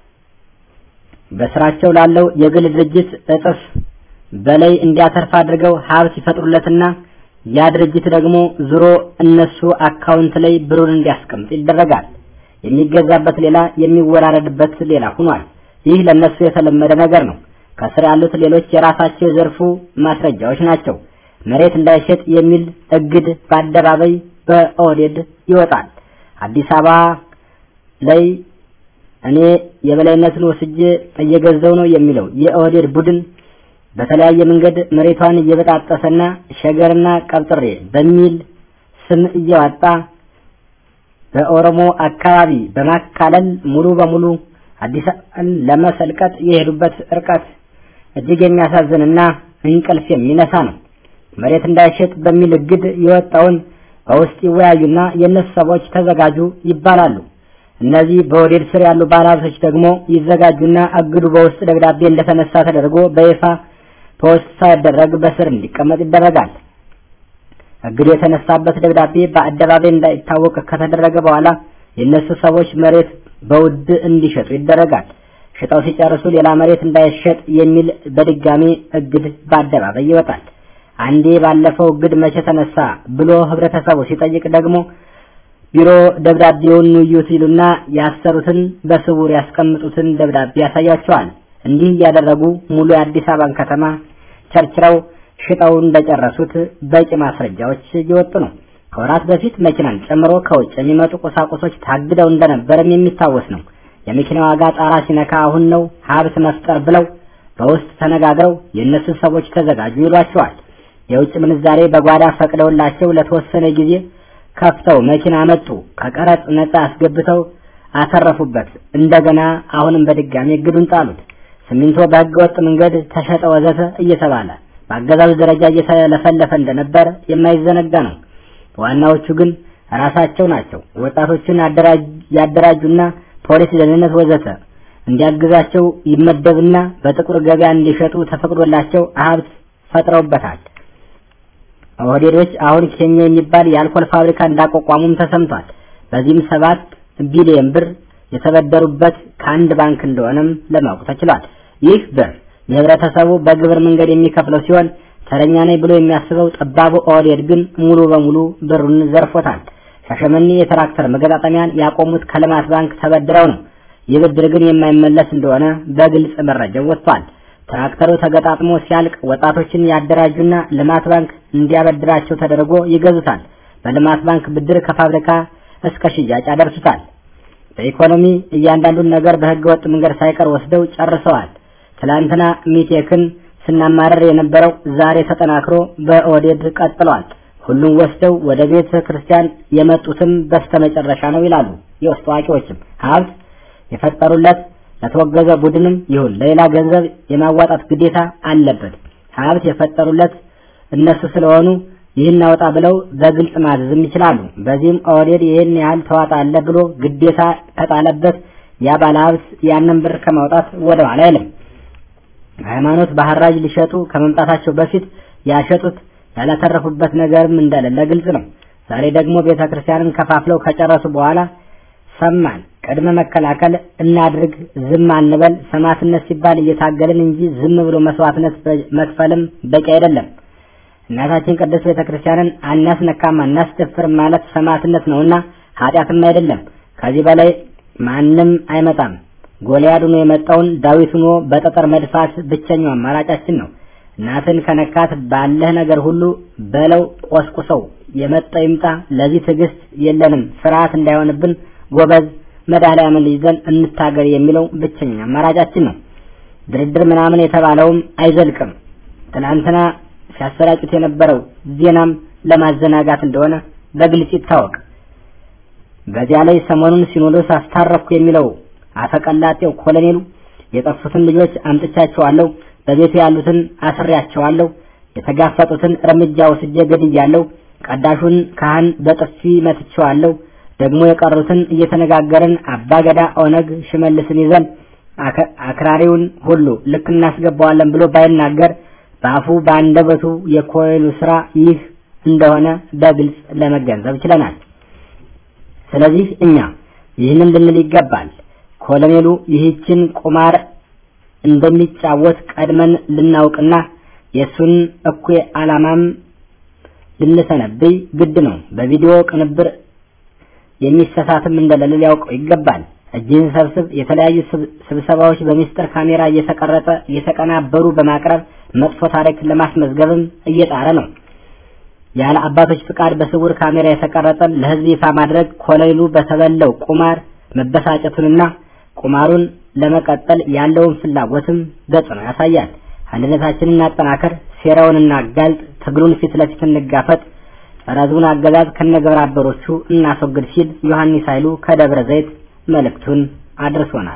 በስራቸው ላለው የግል ድርጅት እጥፍ በላይ እንዲያተርፍ አድርገው ሀብት ይፈጥሩለትና ያ ድርጅት ደግሞ ዙሮ እነሱ አካውንት ላይ ብሩን እንዲያስቀምጥ ይደረጋል። የሚገዛበት ሌላ፣ የሚወራረድበት ሌላ ሆኗል። ይህ ለነሱ የተለመደ ነገር ነው። ከስር ያሉት ሌሎች የራሳቸው የዘርፉ ማስረጃዎች ናቸው። መሬት እንዳይሸጥ የሚል እግድ በአደባባይ በኦህዴድ ይወጣል። አዲስ አበባ ላይ እኔ የበላይነትን ወስጄ እየገዛው ነው የሚለው የኦህዴድ ቡድን በተለያየ መንገድ መሬቷን እየበጣጠሰና ሸገርና ቀብጥሬ በሚል ስም እያወጣ በኦሮሞ አካባቢ በማካለል ሙሉ በሙሉ አዲስ አበባን ለመሰልቀጥ የሄዱበት ርቀት እጅግ የሚያሳዝንና እንቅልፍ የሚነሳ ነው። መሬት እንዳይሸጥ በሚል እግድ የወጣውን በውስጥ ይወያዩና የእነሱ ሰዎች ተዘጋጁ ይባላሉ። እነዚህ በወዴድ ስር ያሉ ባለሀብቶች ደግሞ ይዘጋጁና እግዱ በውስጥ ደብዳቤ እንደተነሳ ተደርጎ በይፋ ፖስት ሳይደረግ በስር እንዲቀመጥ ይደረጋል። እግዱ የተነሳበት ደብዳቤ በአደባባይ እንዳይታወቅ ከተደረገ በኋላ የእነሱ ሰዎች መሬት በውድ እንዲሸጡ ይደረጋል። ሽጠው ሲጨርሱ ሌላ መሬት እንዳይሸጥ የሚል በድጋሚ እግድ በአደባባይ ይወጣል። አንዴ ባለፈው እግድ መቼ ተነሳ ብሎ ህብረተሰቡ ሲጠይቅ ደግሞ ቢሮ ደብዳቤውን እዩት ይሉና ያሰሩትን በስውር ያስቀምጡትን ደብዳቤ ያሳያቸዋል። እንዲህ እያደረጉ ሙሉ የአዲስ አበባን ከተማ ቸርችረው ሽጠው እንደጨረሱት በቂ ማስረጃዎች እየወጡ ነው። ከወራት በፊት መኪናን ጨምሮ ከውጭ የሚመጡ ቁሳቁሶች ታግደው እንደነበርም የሚታወስ ነው። የመኪና ዋጋ ጣራ ሲነካ አሁን ነው ሀብት መፍጠር ብለው በውስጥ ተነጋግረው የእነሱን ሰዎች ተዘጋጁ ይሏቸዋል። የውጭ ምንዛሬ በጓዳ ፈቅደውላቸው ለተወሰነ ጊዜ ከፍተው መኪና መጡ። ከቀረጥ ነጻ አስገብተው አተረፉበት። እንደገና አሁንም በድጋሚ እግዱን ጣሉት። ሲሚንቶ በህገ ወጥ መንገድ ተሸጠ ወዘተ እየተባለ በአገዛዙ ደረጃ እየተለፈለፈ እንደነበር የማይዘነጋ ነው። ዋናዎቹ ግን ራሳቸው ናቸው። ወጣቶችን ያደራጁና ፖሊስ፣ ደህንነት ወዘተ እንዲያግዛቸው ይመደብና በጥቁር ገበያ እንዲሸጡ ተፈቅዶላቸው ሀብት ፈጥረውበታል። ኦህዴዶች አሁን ኬኛ የሚባል የአልኮል ፋብሪካ እንዳቋቋሙም ተሰምቷል። በዚህም ሰባት ቢሊዮን ብር የተበደሩበት ከአንድ ባንክ እንደሆነም ለማወቅ ተችሏል። ይህ ብር የህብረተሰቡ በግብር መንገድ የሚከፍለው ሲሆን ተረኛ ነኝ ብሎ የሚያስበው ጠባቡ ኦህዴድ ግን ሙሉ በሙሉ ብሩን ዘርፎታል። ሻሸመኔ የትራክተር መገጣጠሚያን ያቆሙት ከልማት ባንክ ተበድረው ነው። ይህ ብድር ግን የማይመለስ እንደሆነ በግልጽ መረጃው ወጥቷል። ትራክተሩ ተገጣጥሞ ሲያልቅ ወጣቶችን ያደራጁና ልማት ባንክ እንዲያበድራቸው ተደርጎ ይገዙታል። በልማት ባንክ ብድር ከፋብሪካ እስከ ሽያጭ ያደርሱታል። በኢኮኖሚ እያንዳንዱን ነገር በህገ ወጥ መንገድ ሳይቀር ወስደው ጨርሰዋል። ትላንትና ሚቴክን ስናማረር የነበረው ዛሬ ተጠናክሮ በኦህዴድ ቀጥሏል። ሁሉም ወስደው ወደ ቤተ ክርስቲያን የመጡትም በስተመጨረሻ ነው ይላሉ የውስጥ አዋቂዎችም። ሀብት የፈጠሩለት ለተወገዘ ቡድንም ይሁን ለሌላ ገንዘብ የማዋጣት ግዴታ አለበት። ሀብት የፈጠሩለት እነሱ ስለሆኑ ይህን አውጣ ብለው በግልጽ ማዘዝም ይችላሉ። በዚህም ኦህዴድ ይህን ያህል ተዋጣለ ብሎ ግዴታ ከጣለበት ያ ባለሀብት ያንን ብር ከማውጣት ወደ ኋላ አይልም። ሃይማኖት በሐራጅ ሊሸጡ ከመምጣታቸው በፊት ያሸጡት ያላተረፉበት ነገርም እንደሌለ ግልጽ ነው። ዛሬ ደግሞ ቤተ ክርስቲያንን ከፋፍለው ከጨረሱ በኋላ ሰማን፣ ቅድመ መከላከል እናድርግ፣ ዝም አንበል፣ ሰማዕትነት ሲባል እየታገልን እንጂ ዝም ብሎ መስዋዕትነት መክፈልም በቂ አይደለም። እናታችን ቅድስት ቤተ ክርስቲያንን አናስነካም አናስደፍርም ማለት ሰማዕትነት ነውና ኃጢአትም አይደለም። ከዚህ በላይ ማንም አይመጣም። ጎልያድ ሆኖ የመጣውን ዳዊት ሆኖ በጠጠር መድፋት ብቸኛው አማራጫችን ነው። እናትን ከነካት ባለህ ነገር ሁሉ በለው ቆስቁሰው፣ የመጣው ይምጣ። ለዚህ ትዕግስት የለንም። ፍርሃት እንዳይሆንብን ጎበዝ መድኃኒዓምን ይዘን እንታገር የሚለው ብቸኛ አማራጫችን ነው። ድርድር ምናምን የተባለውም አይዘልቅም። ትናንትና ሲያሰራጩት የነበረው ዜናም ለማዘናጋት እንደሆነ በግልጽ ይታወቅ። በዚያ ላይ ሰሞኑን ሲኖዶስ አስታረኩ የሚለው አፈቀላጤው ኮሎኔሉ የጠፉትን ልጆች አምጥቻቸዋለሁ፣ በቤቱ ያሉትን አስሬያቸዋለሁ፣ የተጋፈጡትን እርምጃ ወስጄ ገድያለሁ፣ ቀዳሹን ካህን በጥፊ መትቼዋለሁ፣ ደግሞ የቀሩትን እየተነጋገርን አባገዳ ኦነግ ሽመልስን ይዘን አክራሪውን ሁሉ ልክ እናስገባዋለን ብሎ ባይናገር በአፉ በአንደበቱ የኮሎኔሉ ስራ ይህ እንደሆነ በግልጽ ለመገንዘብ ችለናል። ስለዚህ እኛ ይህንን ልንል ይገባል። ኮሎኔሉ ይህችን ቁማር እንደሚጫወት ቀድመን ልናውቅና የእሱን እኩይ ዓላማም ልንሰነብይ ግድ ነው። በቪዲዮ ቅንብር የሚሰሳትም እንደሌለ ሊያውቀው ይገባል። እጅህን ሰብስብ። የተለያዩ ስብሰባዎች በሚስጥር ካሜራ እየተቀረጸ እየተቀናበሩ በማቅረብ መጥፎ ታሪክ ለማስመዝገብም እየጣረ ነው። ያለ አባቶች ፍቃድ በስውር ካሜራ የተቀረጸን ለሕዝብ ይፋ ማድረግ ኮሎኔሉ በተበለው ቁማር መበሳጨቱንና ቁማሩን ለመቀጠል ያለውን ፍላጎትም በጽኑ ያሳያል። አንድነታችንን እናጠናከር፣ ሴራውን እናጋልጥ፣ ትግሉን ፊት ለፊት እንጋፈጥ፣ ጸረ ሕዝቡን አገዛዝ ከነግብረ አበሮቹ እናስወግድ ሲል ዮሐንስ ኃይሉ ከደብረ ዘይት መልእክቱን አድርሶናል።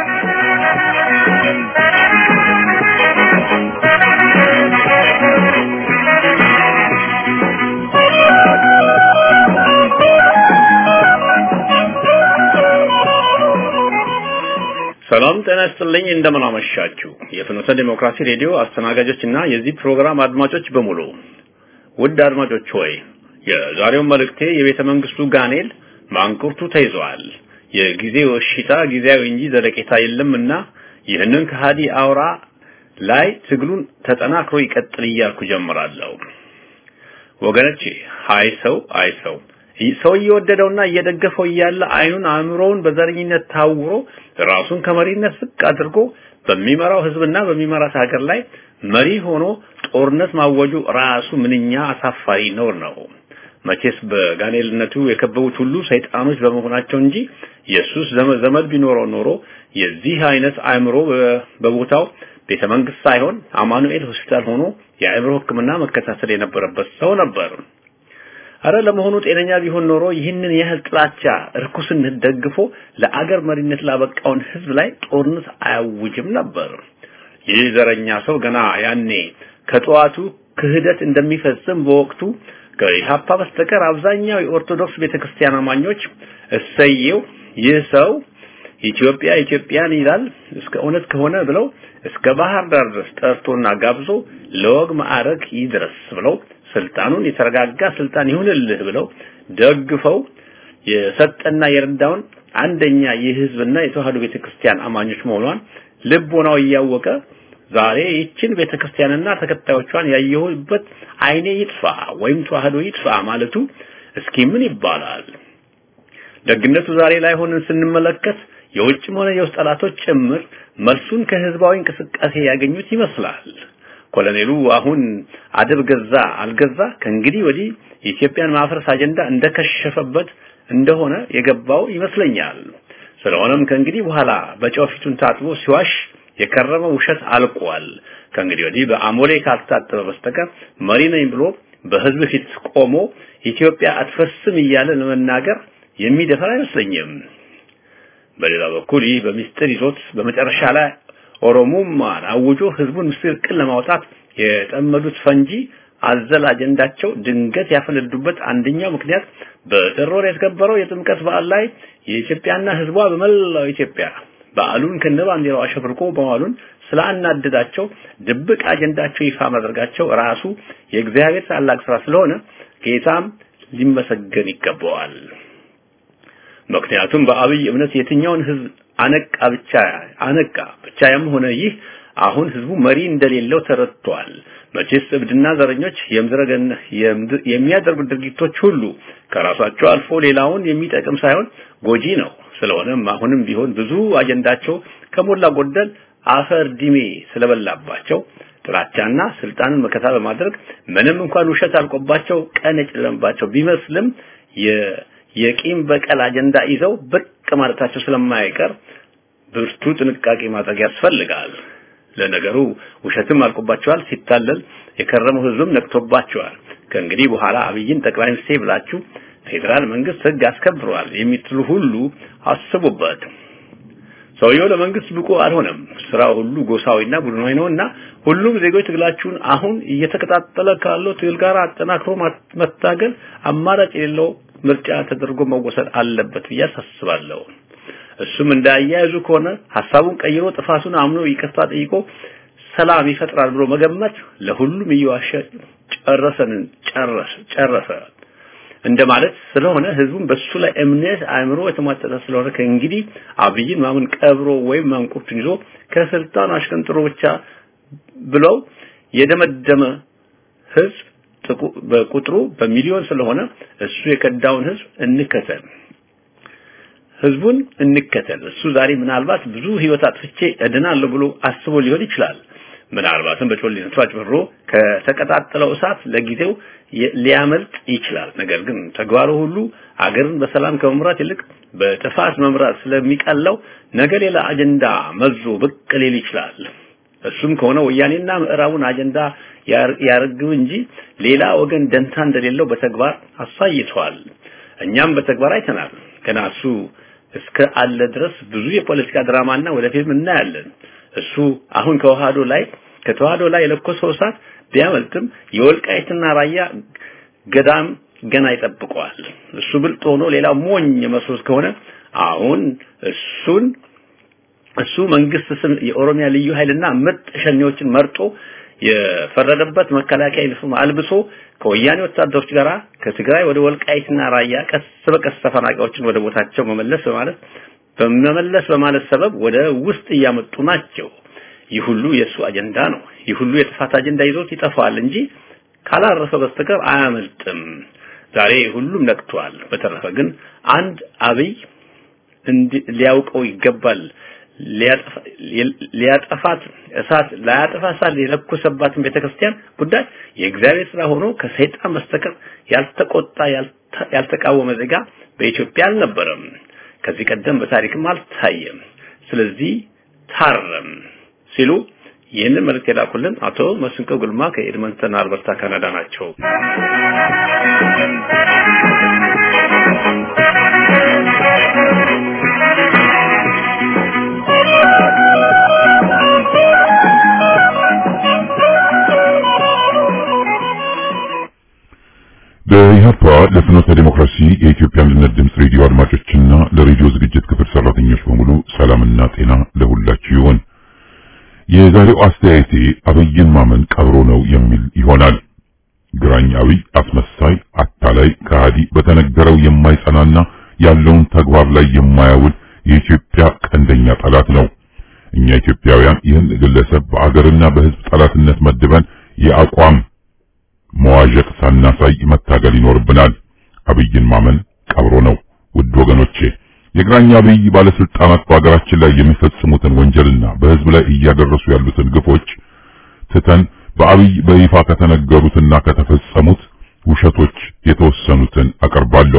ሰላም ጤና ይስጥልኝ። እንደምን አመሻችሁ። የፍኖተ ዲሞክራሲ ሬዲዮ አስተናጋጆችና የዚህ ፕሮግራም አድማጮች በሙሉ ውድ አድማጮች ሆይ የዛሬው መልእክቴ የቤተ መንግስቱ ጋኔል ማንቁርቱ ተይዟል። የጊዜው እሽታ ጊዜያዊ እንጂ ዘለቄታ የለምና ይህንን ከሃዲ አውራ ላይ ትግሉን ተጠናክሮ ይቀጥል እያልኩ ጀምራለሁ። ወገኖቼ አይ ሰው አይ ሰው ሰው እየወደደውና እየደገፈው እያለ አይኑን አእምሮውን በዘረኝነት ታውሮ ራሱን ከመሪነት ዝቅ አድርጎ በሚመራው ህዝብና በሚመራት ሀገር ላይ መሪ ሆኖ ጦርነት ማወጁ ራሱ ምንኛ አሳፋሪ ነውር ነው። መቼስ በጋኔልነቱ የከበቡት ሁሉ ሰይጣኖች በመሆናቸው እንጂ ኢየሱስ ዘመድ ቢኖረው ኖሮ የዚህ አይነት አእምሮ በቦታው ቤተ መንግስት ሳይሆን አማኑኤል ሆስፒታል ሆኖ የአእምሮ ሕክምና መከታተል የነበረበት ሰው ነበር። አረ ለመሆኑ ጤነኛ ቢሆን ኖሮ ይህንን ያህል ጥላቻ እርኩስነት ደግፎ ለአገር መሪነት ላበቃውን ህዝብ ላይ ጦርነት አያውጅም ነበር። ይህ ዘረኛ ሰው ገና ያኔ ከጠዋቱ ክህደት እንደሚፈጽም በወቅቱ ከኢህአፓ በስተቀር አብዛኛው የኦርቶዶክስ ቤተክርስቲያን አማኞች እሰየው ይህ ሰው ኢትዮጵያ ኢትዮጵያን ይላል እስከ እውነት ከሆነ ብለው እስከ ባህር ዳር ድረስ ጠርቶና ጋብዞ ለወግ ማዕረግ ይድረስ ብለው ስልጣኑን የተረጋጋ ስልጣን ይሁንልህ ብለው ደግፈው የሰጠና የረዳውን አንደኛ የህዝብና የተዋህዶ ቤተክርስቲያን አማኞች መሆኗን ልቦናው እያወቀ ዛሬ ይችን ቤተክርስቲያንና ተከታዮቿን ያየሁበት አይኔ ይጥፋ ወይም ተዋህዶ ይጥፋ ማለቱ እስኪ ምን ይባላል? ደግነቱ ዛሬ ላይ ሆነን ስንመለከት የውጭም ሆነ የውስጥ ጠላቶች ጭምር መልሱን ከህዝባዊ እንቅስቃሴ ያገኙት ይመስላል። ኮሎኔሉ አሁን አደብ ገዛ አልገዛ ከእንግዲህ ወዲህ የኢትዮጵያን ማፍረስ አጀንዳ እንደከሸፈበት እንደሆነ የገባው ይመስለኛል። ስለሆነም ከእንግዲህ በኋላ በጨው ፊቱን ታጥቦ ሲዋሽ የከረመው ውሸት አልቋል። ከእንግዲህ ወዲህ በአሞሌ ካልታጠበ በስተቀር መሪ ነኝ ብሎ በህዝብ ፊት ቆሞ ኢትዮጵያ አትፈርስም እያለ ለመናገር የሚደፈር አይመስለኝም። በሌላ በኩል ይህ በሚስጥር ይዞት በመጨረሻ ላይ ኦሮሞማን አውጆ ህዝቡን ምስቅልቅል ለማውጣት የጠመዱት ፈንጂ አዘል አጀንዳቸው ድንገት ያፈነዱበት አንደኛው ምክንያት በጥር ወር የተከበረው የጥምቀት በዓል ላይ የኢትዮጵያና ህዝቧ በመላው ኢትዮጵያ በዓሉን ከነባንዲራው አሸብርቆ በዓሉን ስላናደዳቸው ድብቅ አጀንዳቸው ይፋ ማድረጋቸው ራሱ የእግዚአብሔር ታላቅ ስራ ስለሆነ ጌታም ሊመሰገን ይገባዋል። ምክንያቱም በአብይ እምነት የትኛውን ህዝብ አነቃ ብቻ አነቃ ብቻ ያም ሆነ ይህ አሁን ህዝቡ መሪ እንደሌለው ተረድቷል። መቼስ እብድና ዘረኞች የምድረገን የሚያደርጉት ድርጊቶች ሁሉ ከራሳቸው አልፎ ሌላውን የሚጠቅም ሳይሆን ጎጂ ነው። ስለሆነም አሁንም ቢሆን ብዙ አጀንዳቸው ከሞላ ጎደል አፈር ዲሜ ስለበላባቸው ጥላቻና ስልጣንን መከታ በማድረግ ምንም እንኳን ውሸት አልቆባቸው ቀን የጨለመባቸው ቢመስልም የቂም በቀል አጀንዳ ይዘው ብቅ ማለታቸው ስለማይቀር ብርቱ ጥንቃቄ ማድረግ ያስፈልጋል። ለነገሩ ውሸትም አልቆባቸዋል። ሲታለል የከረመው ህዝብም ነቅቶባቸዋል። ከእንግዲህ በኋላ አብይን ጠቅላይ ሚኒስትር ብላችሁ ፌዴራል መንግስት ህግ አስከብሯል የምትሉ ሁሉ አስቡበት። ሰውየው ለመንግስት ብቁ አልሆነም። ስራው ሁሉ ጎሳዊና ቡድናዊ ነውና ሁሉም ዜጎች ትግላችሁን አሁን እየተቀጣጠለ ካለው ትግል ጋር አጠናክሮ መታገል አማራጭ የሌለው ምርጫ ተደርጎ መወሰድ አለበት ብዬ አሳስባለሁ። እሱም እንዳያያዙ ከሆነ ሐሳቡን ቀይሮ ጥፋቱን አምኖ ይቅርታ ጠይቆ ሰላም ይፈጥራል ብሎ መገመት ለሁሉም እየዋሸ ጨረሰን ጨረሰ ጨረሰ እንደማለት ስለሆነ ህዝቡን በሱ ላይ እምነት አእምሮ የተሟጠጠ ስለሆነ ከእንግዲህ አብይን ማመን ቀብሮ ወይም ማንቁርቱን ይዞ ከስልጣን አሽቀንጥሮ ብቻ ብለው የደመደመ ህዝብ በቁጥሩ በሚሊዮን ስለሆነ እሱ የከዳውን ህዝብ እንከተል ህዝቡን እንከተል። እሱ ዛሬ ምናልባት ብዙ ህይወት አጥፍቼ እድናለሁ ብሎ አስቦ ሊሆን ይችላል። ምናልባትም በጮሌነቱ አጭበርብሮ ከተቀጣጠለው እሳት ለጊዜው ሊያመልጥ ይችላል። ነገር ግን ተግባሩ ሁሉ አገርን በሰላም ከመምራት ይልቅ በጥፋት መምራት ስለሚቀለው ነገ ሌላ አጀንዳ መዞ ብቅ ሊል ይችላል። እሱም ከሆነ ወያኔና ምዕራቡን አጀንዳ ያርግብ እንጂ ሌላ ወገን ደንታ እንደሌለው በተግባር አሳይቷል። እኛም በተግባር አይተናል። ገና እሱ እስከ አለ ድረስ ብዙ የፖለቲካ ድራማና ወደፊትም እናያለን። እሱ አሁን ከተዋህዶ ላይ ከተዋህዶ ላይ የለኮሰው እሳት ቢያመልጥም የወልቃይትና ራያ ገዳም ገና ይጠብቀዋል። እሱ ብልጥ ሆኖ ሌላ ሞኝ መስሎት ከሆነ አሁን እሱን እሱ መንግስት ስም የኦሮሚያ ልዩ ኃይልና ምርጥ ሸኔዎችን መርጦ የፈረደበት መከላከያ ዩኒፎርም አልብሶ ከወያኔ ወታደሮች ጋር ከትግራይ ወደ ወልቃይትና ራያ ቀስ በቀስ ተፈናቃዮችን ወደ ቦታቸው መመለስ በማለት በመመለስ በማለት ሰበብ ወደ ውስጥ እያመጡ ናቸው። ይህ ሁሉ የእሱ አጀንዳ ነው። ይህ ሁሉ የጥፋት አጀንዳ ይዞት ይጠፋል እንጂ ካላረፈ በስተቀር አያመልጥም። ዛሬ ሁሉም ነቅቷል። በተረፈ ግን አንድ አብይ ሊያውቀው ይገባል። ሊያጠፋት እሳት ላያጠፋ እሳት የለኮሰባትን ቤተክርስቲያን ጉዳይ የእግዚአብሔር ስራ ሆኖ ከሰይጣን በስተቀር ያልተቆጣ ያልተቃወመ ዜጋ በኢትዮጵያ አልነበረም። ከዚህ ቀደም በታሪክም አልታየም። ስለዚህ ታረም ሲሉ ይህንን መልእክት የላኩልን አቶ መስንቆ ጉልማ ከኤድመንተን አልበርታ ካናዳ ናቸው። በኢህአፓ ለፍኖተ ዲሞክራሲ የኢትዮጵያ አንድነት ድምፅ ሬዲዮ አድማጮችና ለሬዲዮ ዝግጅት ክፍል ሰራተኞች በሙሉ ሰላምና ጤና ለሁላችሁ ይሁን። የዛሬው አስተያየቴ አብይን ማመን ቀብሮ ነው የሚል ይሆናል። ግራኝ አብይ አስመሳይ፣ አታላይ፣ ከሃዲ፣ በተነገረው የማይጸናና ያለውን ተግባር ላይ የማያውል የኢትዮጵያ ቀንደኛ ጠላት ነው። እኛ ኢትዮጵያውያን ይህን ግለሰብ በአገርና በሕዝብ ጠላትነት መድበን የአቋም መዋዠቅ ሳናሳይ መታገል ይኖርብናል። አብይን ማመን ቀብሮ ነው። ውድ ወገኖቼ የግራኝ አብይ ባለስልጣናት በሀገራችን ላይ የሚፈጽሙትን ወንጀልና በህዝብ ላይ እያደረሱ ያሉትን ግፎች ትተን በአብይ በይፋ ከተነገሩትና ከተፈጸሙት ውሸቶች የተወሰኑትን አቀርባለሁ።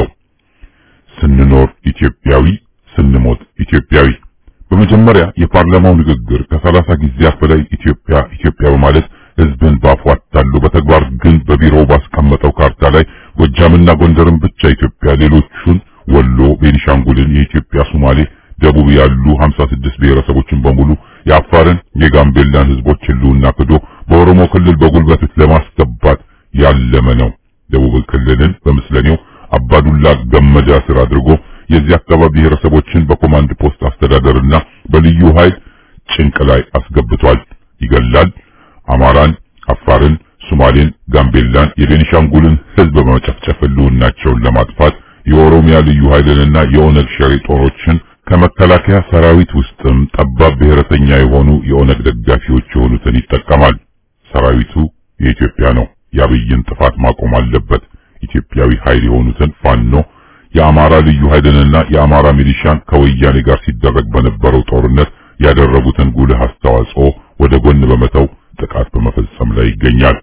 ስንኖር ኢትዮጵያዊ፣ ስንሞት ኢትዮጵያዊ። በመጀመሪያ የፓርላማው ንግግር ከሰላሳ ጊዜያት በላይ ኢትዮጵያ ኢትዮጵያ በማለት ህዝብን ባፉ አታሎ በተግባር ግን በቢሮው ባስቀመጠው ካርታ ላይ ጎጃምና ጎንደርን ብቻ ኢትዮጵያ፣ ሌሎቹን ወሎ፣ ቤኒሻንጉልን፣ የኢትዮጵያ ሶማሌ፣ ደቡብ ያሉ 56 ብሔረሰቦችን በሙሉ የአፋርን፣ የጋምቤላን ህዝቦች ህልውና ክዶ በኦሮሞ ክልል በጉልበት ለማስገባት ያለመ ነው። ደቡብ ክልልን በምስለኔው አባዱላ ገመዳ ስር አድርጎ የዚህ አካባቢ ብሔረሰቦችን በኮማንድ ፖስት አስተዳደርና በልዩ ኃይል ጭንቅ ላይ አስገብቷል። ይገላል። አማራን፣ አፋርን፣ ሶማሌን፣ ጋምቤላን፣ የቤኒሻንጉልን ህዝብ በመጨፍጨፍ ህልውናቸውን ለማጥፋት የኦሮሚያ ልዩ ኃይልንና የኦነግ ሸሪ ጦሮችን ከመከላከያ ሰራዊት ውስጥም ጠባብ ብሔረተኛ የሆኑ የኦነግ ደጋፊዎች የሆኑትን ይጠቀማል። ሰራዊቱ የኢትዮጵያ ነው። የአብይን ጥፋት ማቆም አለበት። ኢትዮጵያዊ ኃይል የሆኑትን ፋኖ፣ የአማራ ልዩ ኃይልንና የአማራ ሚሊሻን ከወያኔ ጋር ሲደረግ በነበረው ጦርነት ያደረጉትን ጉልህ አስተዋጽኦ ወደ ጎን በመተው ጥቃት በመፈጸም ላይ ይገኛል።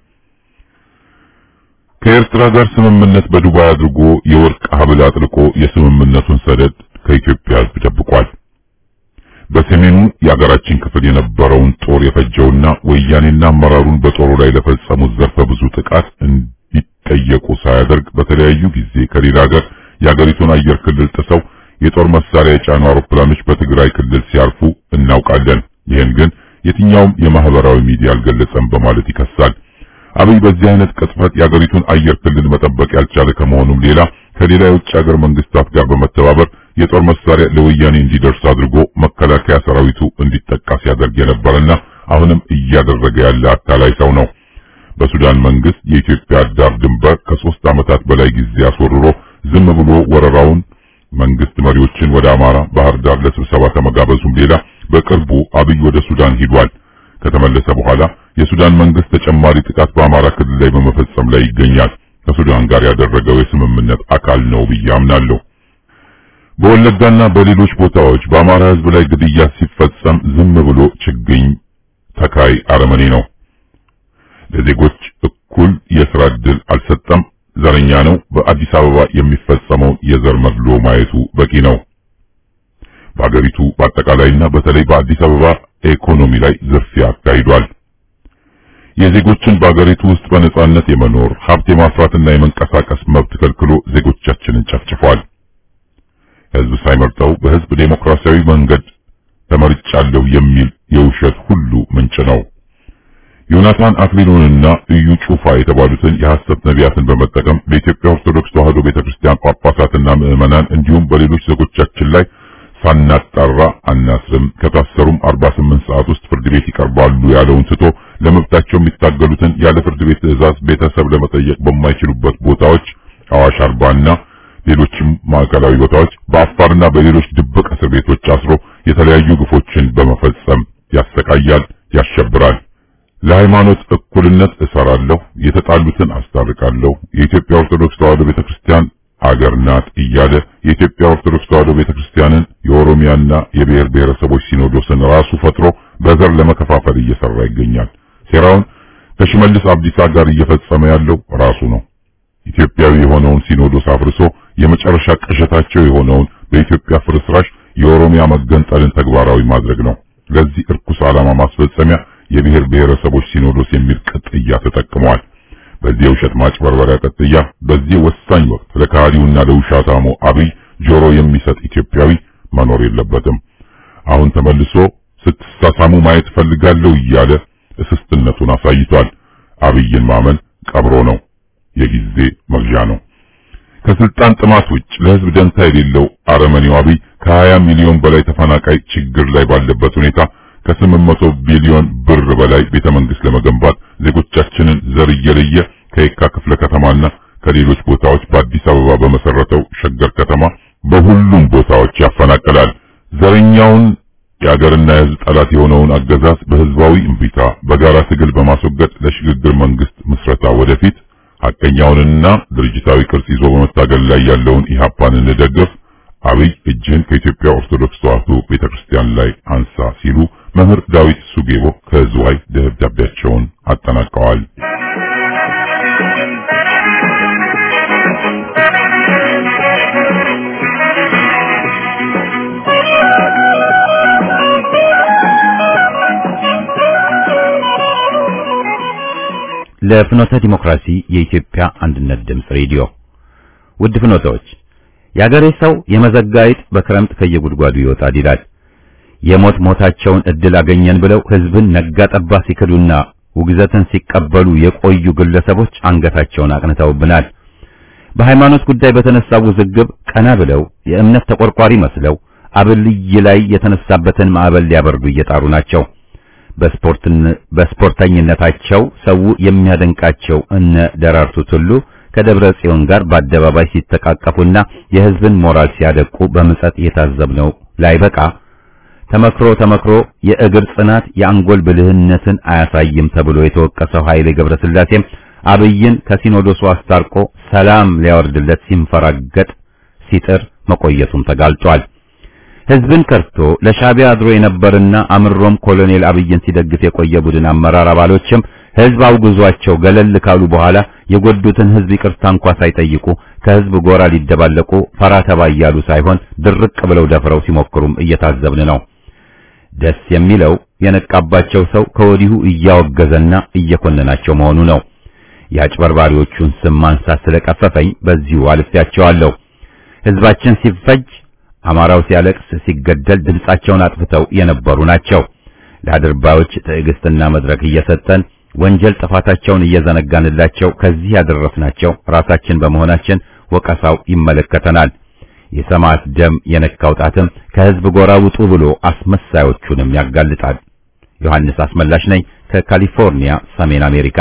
ከኤርትራ ጋር ስምምነት በዱባይ አድርጎ የወርቅ ሀብል አጥልቆ የስምምነቱን ሰደድ ከኢትዮጵያ ሕዝብ ደብቋል። በሰሜኑ የአገራችን ክፍል የነበረውን ጦር የፈጀውና ወያኔና አመራሩን በጦሩ ላይ ለፈጸሙት ዘርፈ ብዙ ጥቃት እንዲጠየቁ ሳያደርግ በተለያዩ ጊዜ ከሌላ ሀገር የአገሪቱን አየር ክልል ጥሰው የጦር መሳሪያ የጫኑ አውሮፕላኖች በትግራይ ክልል ሲያርፉ እናውቃለን። ይህን ግን የትኛውም የማህበራዊ ሚዲያ አልገለጸም በማለት ይከሳል። አብይ በዚህ አይነት ቅጥፈት የአገሪቱን አየር ክልል መጠበቅ ያልቻለ ከመሆኑም ሌላ ከሌላ የውጭ ሀገር መንግስታት ጋር በመተባበር የጦር መሳሪያ ለወያኔ እንዲደርስ አድርጎ መከላከያ ሰራዊቱ እንዲጠቃ ሲያደርግ የነበረና አሁንም እያደረገ ያለ አታላይ ሰው ነው። በሱዳን መንግስት የኢትዮጵያ ዳር ድንበር ከሶስት ዓመታት በላይ ጊዜ አስወርሮ ዝም ብሎ ወረራውን መንግስት መሪዎችን ወደ አማራ ባህር ዳር ለስብሰባ ከመጋበዙም ሌላ በቅርቡ አብይ ወደ ሱዳን ሂዷል። ከተመለሰ በኋላ የሱዳን መንግስት ተጨማሪ ጥቃት በአማራ ክልል ላይ በመፈጸም ላይ ይገኛል። ከሱዳን ጋር ያደረገው የስምምነት አካል ነው ብዬ አምናለሁ። በወለጋና በሌሎች ቦታዎች በአማራ ህዝብ ላይ ግድያ ሲፈጸም ዝም ብሎ ችግኝ ተካይ አረመኔ ነው። ለዜጎች እኩል የስራ ዕድል አልሰጠም። ዘረኛ ነው። በአዲስ አበባ የሚፈጸመው የዘር መድሎ ማየቱ በቂ ነው። በአገሪቱ በአጠቃላይና በተለይ በአዲስ አበባ ኢኮኖሚ ላይ ዝርፊያ አካሂዷል። የዜጎችን በአገሪቱ ውስጥ በነጻነት የመኖር ሀብት የማፍራትና የመንቀሳቀስ መብት ከልክሎ ዜጎቻችንን ጨፍጭፏል። ህዝብ ሳይመርጠው በህዝብ ዴሞክራሲያዊ መንገድ ተመርጫለሁ የሚል የውሸት ሁሉ ምንጭ ነው። ዮናታን አክሊሉንና እዩ ጩፋ የተባሉትን የሐሰት ነቢያትን በመጠቀም በኢትዮጵያ ኦርቶዶክስ ተዋሕዶ ቤተክርስቲያን ጳጳሳትና ምዕመናን እንዲሁም በሌሎች ዜጎቻችን ላይ ሳናጣራ አናስርም፣ ከታሰሩም 48 ሰዓት ውስጥ ፍርድ ቤት ይቀርባሉ ያለውን ትቶ ለመብታቸው የሚታገሉትን ያለ ፍርድ ቤት ትዕዛዝ ቤተሰብ ለመጠየቅ በማይችሉበት ቦታዎች አዋሽ አርባና ሌሎችም ማዕከላዊ ቦታዎች በአፋርና በሌሎች ድብቅ እስር ቤቶች አስሮ የተለያዩ ግፎችን በመፈጸም ያሰቃያል፣ ያሸብራል። ለሃይማኖት እኩልነት እሰራለሁ፣ የተጣሉትን አስታርቃለሁ፣ የኢትዮጵያ ኦርቶዶክስ ተዋሕዶ ቤተክርስቲያን አገር ናት እያለ የኢትዮጵያ ኦርቶዶክስ ተዋሕዶ ቤተክርስቲያንን የኦሮሚያና የብሔር ብሔረሰቦች ሲኖዶስን ራሱ ፈጥሮ በዘር ለመከፋፈል እየሰራ ይገኛል። ሴራውን ከሽመልስ አብዲሳ ጋር እየፈጸመ ያለው ራሱ ነው። ኢትዮጵያዊ የሆነውን ሲኖዶስ አፍርሶ የመጨረሻ ቅዠታቸው የሆነውን በኢትዮጵያ ፍርስራሽ የኦሮሚያ መገንጠልን ተግባራዊ ማድረግ ነው። ለዚህ እርኩስ ዓላማ ማስፈጸሚያ የብሔር ብሔረሰቦች ሲኖዶስ የሚል ቅጥያ ተጠቅመዋል። በዚህ የውሸት ማጭበርበሪያ ቅጥያ በዚህ ወሳኝ ወቅት ለካህዲውና ለውሻታሙ አብይ ጆሮ የሚሰጥ ኢትዮጵያዊ መኖር የለበትም። አሁን ተመልሶ ስትሳሳሙ ማየት ፈልጋለሁ እያለ እስስትነቱን አሳይቷል። አብይን ማመን ቀብሮ ነው፣ የጊዜ መግዣ ነው። ከስልጣን ጥማት ውጭ ለህዝብ ደንታ የሌለው አረመኔው አብይ ከ20 ሚሊዮን በላይ ተፈናቃይ ችግር ላይ ባለበት ሁኔታ ከ800 ቢሊዮን ብር በላይ ቤተ መንግስት ለመገንባት ዜጎቻችንን ዘር እየለየ ከየካ ክፍለ ከተማና ከሌሎች ቦታዎች በአዲስ አበባ በመሰረተው ሸገር ከተማ በሁሉም ቦታዎች ያፈናቅላል። ዘረኛውን የአገርና የህዝብ ጠላት የሆነውን አገዛዝ በህዝባዊ እምቢታ በጋራ ትግል በማስወገድ ለሽግግር መንግስት ምስረታ ወደፊት ሐቀኛውንና ድርጅታዊ ቅርጽ ይዞ በመታገል ላይ ያለውን ኢህአፓን እንደግፍ። አብይ እጅህን ከኢትዮጵያ ኦርቶዶክስ ተዋሕዶ ቤተክርስቲያን ላይ አንሳ ሲሉ መምህር ዳዊት ሱጌቦ ከዝዋይ ደብዳቤያቸውን አጠናቀዋል። ለፍኖተ ዲሞክራሲ የኢትዮጵያ አንድነት ድምፅ ሬዲዮ ውድ ፍኖተዎች የአገሬ ሰው የመዘጋይት በክረምት ከየጉድጓዱ ይወጣል ይላል። የሞት ሞታቸውን እድል አገኘን ብለው ህዝብን ነጋ ጠባ ሲክዱና ውግዘትን ሲቀበሉ የቆዩ ግለሰቦች አንገታቸውን አቅንተውብናል። በሃይማኖት ጉዳይ በተነሳው ውዝግብ ቀና ብለው የእምነት ተቆርቋሪ መስለው አብልይ ላይ የተነሳበትን ማዕበል ሊያበርዱ እየጣሩ ናቸው። በስፖርተኝነታቸው ሰው የሚያደንቃቸው እነ ደራርቱ ቱሉ ከደብረ ጽዮን ጋር በአደባባይ ሲተቃቀፉና የህዝብን ሞራል ሲያደቁ በምጸት የታዘብነው ላይበቃ ተመክሮ ተመክሮ የእግር ጽናት የአንጎል ብልህነትን አያሳይም ተብሎ የተወቀሰው ኃይሌ ገብረስላሴም አብይን ከሲኖዶሱ አስታርቆ ሰላም ሊያወርድለት ሲንፈራገጥ ሲጥር መቆየቱም ተጋልጧል። ህዝብን ከርቶ ለሻዕቢያ አድሮ የነበርና አምሮም ኮሎኔል አብይን ሲደግፍ የቆየ ቡድን አመራር አባሎችም ህዝብ አውግዟቸው ገለል ካሉ በኋላ የጎዱትን ህዝብ ይቅርታ እንኳ ሳይጠይቁ ከህዝብ ጎራ ሊደባለቁ ፈራ ተባ እያሉ ሳይሆን ድርቅ ብለው ደፍረው ሲሞክሩም እየታዘብን ነው። ደስ የሚለው የነቃባቸው ሰው ከወዲሁ እያወገዘና እየኮነናቸው መሆኑ ነው። የአጭበርባሪዎቹን ስም ማንሳት ስለቀፈፈኝ በዚሁ አልፌያቸዋለሁ። ህዝባችን ሲፈጅ፣ አማራው ሲያለቅስ፣ ሲገደል ድምጻቸውን አጥፍተው የነበሩ ናቸው። ለአድርባዮች ትዕግስትና መድረክ እየሰጠን ወንጀል ጥፋታቸውን እየዘነጋንላቸው ከዚህ ያደረስናቸው ራሳችን በመሆናችን ወቀሳው ይመለከተናል። የሰማዕት ደም የነካው ጣትም ከህዝብ ጎራ ውጡ ብሎ አስመሳዮቹንም ያጋልጣል። ዮሐንስ አስመላሽ ነኝ ከካሊፎርኒያ ሰሜን አሜሪካ።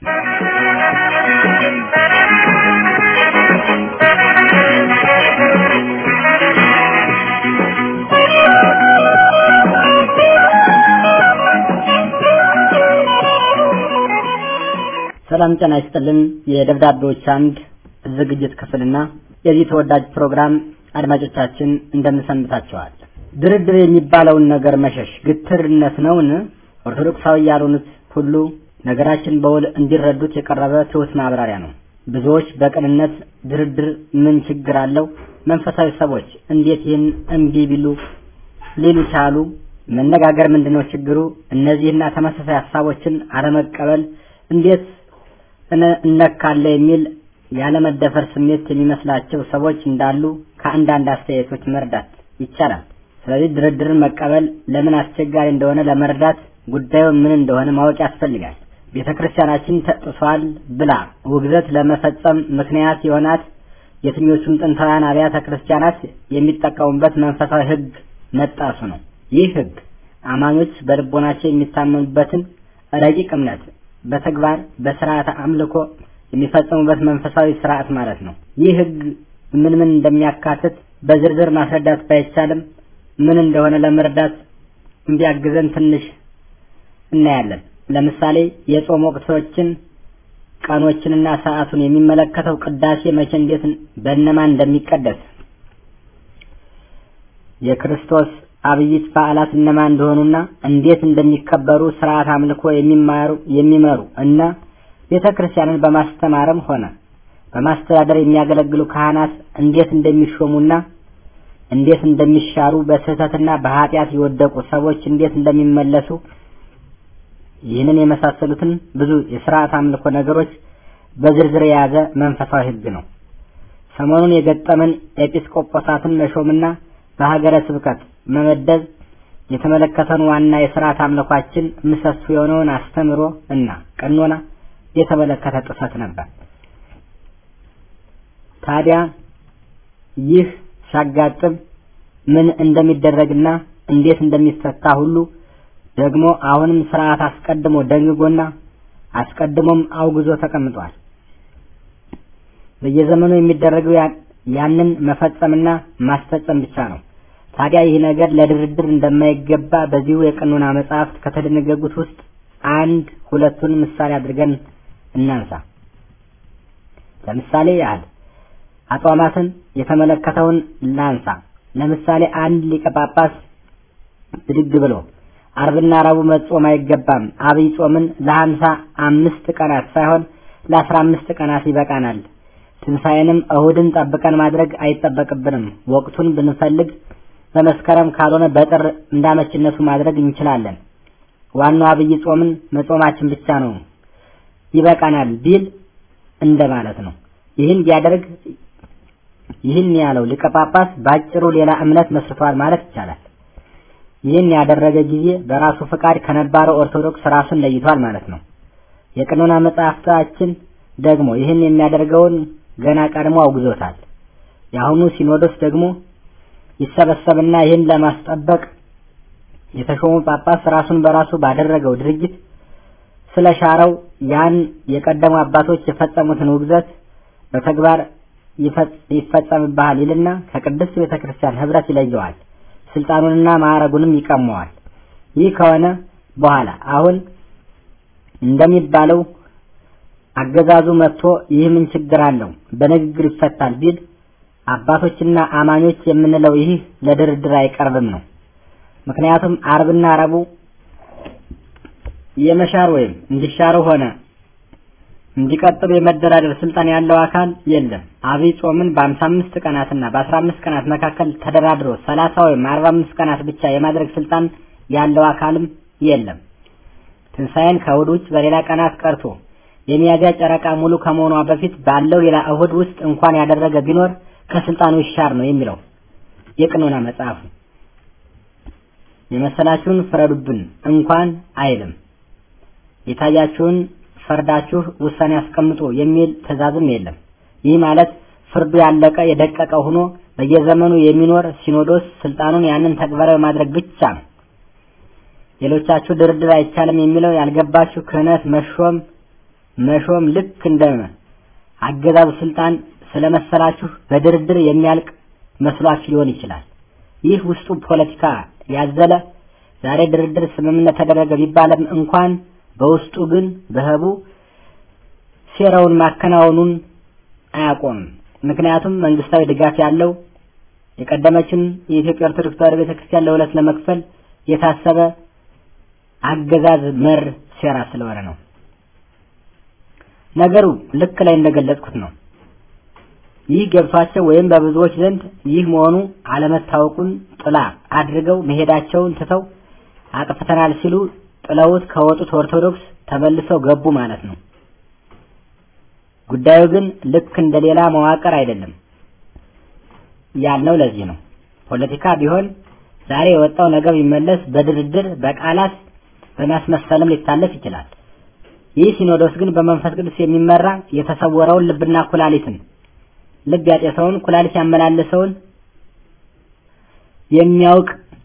ሰላም ጤና ይስጥልን። የደብዳቤዎች አምድ ዝግጅት ክፍልና የዚህ ተወዳጅ ፕሮግራም አድማጮቻችን እንደምንሰንብታቸዋል። ድርድር የሚባለውን ነገር መሸሽ ግትርነት ነውን? ኦርቶዶክሳዊ ያልሆኑት ሁሉ ነገራችን በውል እንዲረዱት የቀረበ ትሑት ማብራሪያ ነው። ብዙዎች በቅንነት ድርድር ምን ችግር አለው? መንፈሳዊ ሰዎች እንዴት ይህን እምቢ ቢሉ ሊሉ ቻሉ? መነጋገር ምንድነው ችግሩ? እነዚህና ተመሳሳይ ሀሳቦችን አለመቀበል እንዴት እነካለ የሚል ያለመደፈር ስሜት የሚመስላቸው ሰዎች እንዳሉ ከአንዳንድ አስተያየቶች መረዳት ይቻላል። ስለዚህ ድርድርን መቀበል ለምን አስቸጋሪ እንደሆነ ለመረዳት ጉዳዩ ምን እንደሆነ ማወቅ ያስፈልጋል። ቤተ ክርስቲያናችን ተጥሷል ብላ ውግዘት ለመፈጸም ምክንያት የሆናት የትኞቹም ጥንታውያን አብያተ ክርስቲያናት የሚጠቀሙበት መንፈሳዊ ሕግ መጣሱ ነው። ይህ ሕግ አማኞች በልቦናቸው የሚታመኑበትን ረቂቅ እምነት በተግባር በስርዓተ አምልኮ የሚፈጸሙበት መንፈሳዊ ስርዓት ማለት ነው። ይህ ሕግ ምን ምን እንደሚያካትት በዝርዝር ማስረዳት ባይቻልም ምን እንደሆነ ለመረዳት እንዲያግዘን ትንሽ እናያለን። ለምሳሌ የጾም ወቅቶችን ቀኖችንና ሰዓቱን የሚመለከተው ቅዳሴ መቼ፣ እንዴት፣ በእነማን እንደሚቀደስ የክርስቶስ አብይት በዓላት እነማን እንደሆኑና እንዴት እንደሚከበሩ ስርዓት አምልኮ የሚማሩ የሚመሩ እና ቤተ ክርስቲያንን በማስተማርም ሆነ በማስተዳደር የሚያገለግሉ ካህናት እንዴት እንደሚሾሙና እንዴት እንደሚሻሩ በስህተትና በኃጢአት የወደቁ ሰዎች እንዴት እንደሚመለሱ ይህንን የመሳሰሉትን ብዙ የስርዓት አምልኮ ነገሮች በዝርዝር የያዘ መንፈሳዊ ሕግ ነው። ሰሞኑን የገጠመን ኤጲስቆጶሳትን መሾምና በሀገረ ስብከት መመደብ የተመለከተን ዋና የስርዓት አምልኳችን ምሰሶ የሆነውን አስተምሮ እና ቀኖና የተመለከተ ጥሰት ነበር። ታዲያ ይህ ሲያጋጥም ምን እንደሚደረግና እንዴት እንደሚፈታ ሁሉ ደግሞ አሁንም ስርዓት አስቀድሞ ደንግጎና አስቀድሞም አውግዞ ተቀምጧል። በየዘመኑ የሚደረገው ያንን መፈጸምና ማስፈጸም ብቻ ነው። ታዲያ ይህ ነገር ለድርድር እንደማይገባ በዚሁ የቀኖና መጽሐፍት ከተደነገጉት ውስጥ አንድ ሁለቱን ምሳሌ አድርገን እናንሳ። ለምሳሌ ያህል አጽዋማትን የተመለከተውን ላንሳ። ለምሳሌ አንድ ሊቀ ጳጳስ ብድግ ብሎ አርብና ረቡዕ መጾም አይገባም፣ አብይ ጾምን ለሀምሳ አምስት ቀናት ሳይሆን ለአስራ አምስት ቀናት ይበቃናል። ትንሣኤንም እሁድን ጠብቀን ማድረግ አይጠበቅብንም። ወቅቱን ብንፈልግ በመስከረም ካልሆነ በጥር እንዳመችነቱ ማድረግ እንችላለን። ዋናው አብይ ጾምን መጾማችን ብቻ ነው ይበቃናል ቢል እንደማለት ነው። ይህን ቢያደርግ ይህን ያለው ሊቀ ጳጳስ ባጭሩ ሌላ እምነት መስርቷል ማለት ይቻላል። ይህን ያደረገ ጊዜ በራሱ ፍቃድ ከነባረው ኦርቶዶክስ ራሱን ለይቷል ማለት ነው። የቀኖና መጽሐፍታችን ደግሞ ይህን የሚያደርገውን ገና ቀድሞ አውግዞታል። የአሁኑ ሲኖዶስ ደግሞ ይሰበሰብና ይህን ለማስጠበቅ የተሾሙ ጳጳስ ራሱን በራሱ ባደረገው ድርጊት ስለሻረው ያን የቀደሙ አባቶች የፈጸሙትን ውግዘት በተግባር ይፈጸምብሃል ይልና ከቅድስት ቤተ ክርስቲያን ህብረት ይለየዋል። ስልጣኑንና ማዕረጉንም ይቀመዋል። ይህ ከሆነ በኋላ አሁን እንደሚባለው አገዛዙ መጥቶ ይህ ምን ችግር አለው በንግግር ይፈታል ቢል አባቶችና አማኞች የምንለው ይህ ለድርድር አይቀርብም ነው። ምክንያቱም አርብና ረቡዕ የመሻር ወይም እንዲሻሩ ሆነ እንዲቀጥሉ የመደራደር ስልጣን ያለው አካል የለም። አብይ ጾምን በአምሳ አምስት ቀናትና በአስራ አምስት ቀናት መካከል ተደራድሮ ሰላሳ ወይም አርባ አምስት ቀናት ብቻ የማድረግ ስልጣን ያለው አካልም የለም። ትንሣኤን ከእሁድ ውጭ በሌላ ቀናት ቀርቶ የሚያዝያ ጨረቃ ሙሉ ከመሆኗ በፊት ባለው ሌላ እሁድ ውስጥ እንኳን ያደረገ ቢኖር ከስልጣኑ ይሻር ነው የሚለው የቀኖና መጽሐፉ። የመሰላችሁን ፍረዱብን እንኳን አይልም። የታያችሁን ፈርዳችሁ ውሳኔ አስቀምጡ የሚል ትእዛዝም የለም። ይህ ማለት ፍርዱ ያለቀ የደቀቀ ሆኖ በየዘመኑ የሚኖር ሲኖዶስ ስልጣኑን ያንን ተግባራዊ ማድረግ ብቻ ነው። ሌሎቻችሁ ድርድር አይቻልም የሚለው ያልገባችሁ ክህነት መሾም መሾም ልክ እንደ አገዛዙ ስልጣን ስለመሰላችሁ በድርድር የሚያልቅ መስሏችሁ ሊሆን ይችላል። ይህ ውስጡ ፖለቲካ ያዘለ ዛሬ ድርድር ስምምነት ተደረገ ቢባልም እንኳን በውስጡ ግን በህቡ ሴራውን ማከናወኑን አያቆምም። ምክንያቱም መንግስታዊ ድጋፍ ያለው የቀደመችን የኢትዮጵያ ኦርቶዶክስ ተዋሕዶ ቤተክርስቲያን ለሁለት ለመክፈል የታሰበ አገዛዝ መር ሴራ ስለሆነ ነው። ነገሩ ልክ ላይ እንደገለጽኩት ነው። ይህ ገብቷቸው ወይም በብዙዎች ዘንድ ይህ መሆኑ አለመታወቁን ጥላ አድርገው መሄዳቸውን ትተው አጥፍተናል ሲሉ ጥለውት ከወጡት ኦርቶዶክስ ተመልሰው ገቡ ማለት ነው። ጉዳዩ ግን ልክ እንደ ሌላ መዋቅር አይደለም ያልነው ለዚህ ነው። ፖለቲካ ቢሆን ዛሬ የወጣው ነገር ቢመለስ በድርድር በቃላት በማስመሰልም ሊታለፍ ይችላል። ይህ ሲኖዶስ ግን በመንፈስ ቅዱስ የሚመራ የተሰወረውን ልብና ኩላሊትን ልብ ያጤሰውን ኩላሊት ያመላለሰውን የሚያውቅ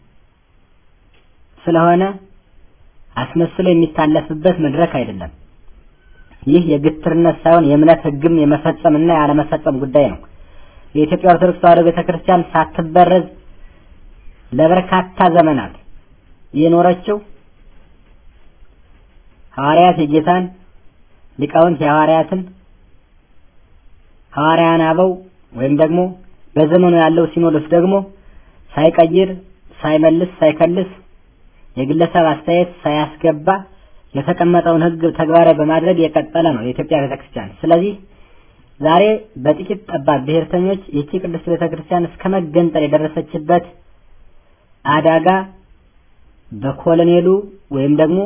ስለሆነ አስመስሎ የሚታለፍበት መድረክ አይደለም። ይህ የግትርነት ሳይሆን የእምነት ሕግም የመፈጸምና ያለመፈጸም ጉዳይ ነው። የኢትዮጵያ ኦርቶዶክስ ተዋሕዶ ቤተክርስቲያን ሳትበረዝ ለበርካታ ዘመናት የኖረችው ሐዋርያት የጌታን ሊቃውንት የሐዋርያትን ሐዋርያን አበው ወይም ደግሞ በዘመኑ ያለው ሲኖዶስ ደግሞ ሳይቀይር ሳይመልስ ሳይከልስ የግለሰብ አስተያየት ሳያስገባ የተቀመጠውን ሕግ ተግባራዊ በማድረግ የቀጠለ ነው የኢትዮጵያ ቤተክርስቲያን። ስለዚህ ዛሬ በጥቂት ጠባብ ብሔርተኞች ይህቺ ቅድስት ቤተክርስቲያን እስከ መገንጠል የደረሰችበት አደጋ በኮሎኔሉ ወይም ደግሞ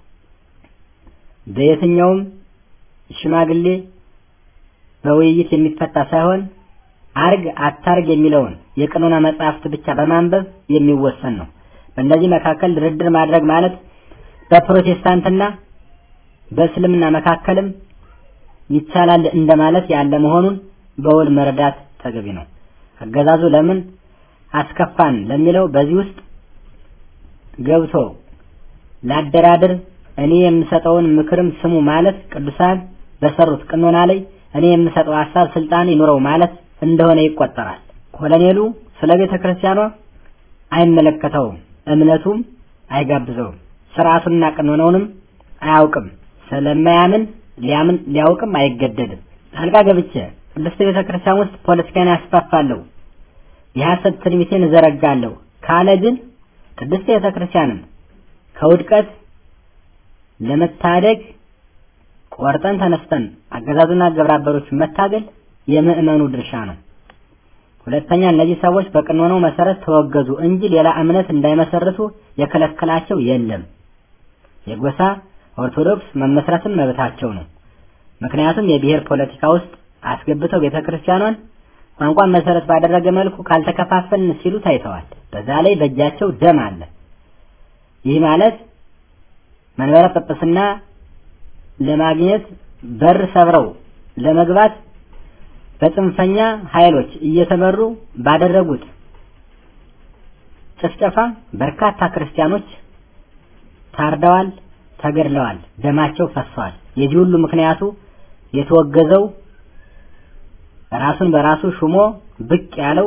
በየትኛውም ሽማግሌ በውይይት የሚፈታ ሳይሆን አርግ አታርግ የሚለውን የቀኖና መጽሐፍት ብቻ በማንበብ የሚወሰን ነው። በእነዚህ መካከል ድርድር ማድረግ ማለት በፕሮቴስታንትና በእስልምና መካከልም ይቻላል እንደማለት ያለ መሆኑን በውል መረዳት ተገቢ ነው። አገዛዙ ለምን አስከፋን ለሚለው በዚህ ውስጥ ገብቶ ላደራድር እኔ የምሰጠውን ምክርም ስሙ ማለት ቅዱሳን በሰሩት ቅኖና ላይ እኔ የምሰጠው ሀሳብ ስልጣን ይኑረው ማለት እንደሆነ ይቆጠራል። ኮሎኔሉ ስለ ቤተ ክርስቲያኗ አይመለከተውም፣ እምነቱም አይጋብዘውም፣ ስርዓቱንና ቅኖናውንም አያውቅም። ስለማያምን ሊያምን ሊያውቅም አይገደድም። ጣልቃ ገብቼ ቅድስት ቤተ ክርስቲያን ውስጥ ፖለቲካን ያስፋፋለሁ፣ የሐሰት ትንቢቴን እዘረጋለሁ ካለ ግን ቅድስት ቤተ ክርስቲያንን ከውድቀት ለመታደግ ቆርጠን ተነስተን አገዛዙና ግብረአበሮቹን መታገል የምዕመኑ ድርሻ ነው። ሁለተኛ እነዚህ ሰዎች በቀኖናው መሰረት ተወገዙ እንጂ ሌላ እምነት እንዳይመሰርቱ የከለከላቸው የለም። የጎሳ ኦርቶዶክስ መመስረትም መብታቸው ነው። ምክንያቱም የብሔር ፖለቲካ ውስጥ አስገብተው ቤተክርስቲያኗን ቋንቋን መሰረት ባደረገ መልኩ ካልተከፋፈልን ሲሉ ታይተዋል። በዛ ላይ በእጃቸው ደም አለ። ይህ ማለት መንበረ ጵጵስና ለማግኘት በር ሰብረው ለመግባት በጽንፈኛ ኃይሎች እየተመሩ ባደረጉት ጭፍጨፋ በርካታ ክርስቲያኖች ታርደዋል፣ ተገድለዋል፣ ደማቸው ፈሷል። የዚህ ሁሉ ምክንያቱ የተወገዘው ራሱን በራሱ ሹሞ ብቅ ያለው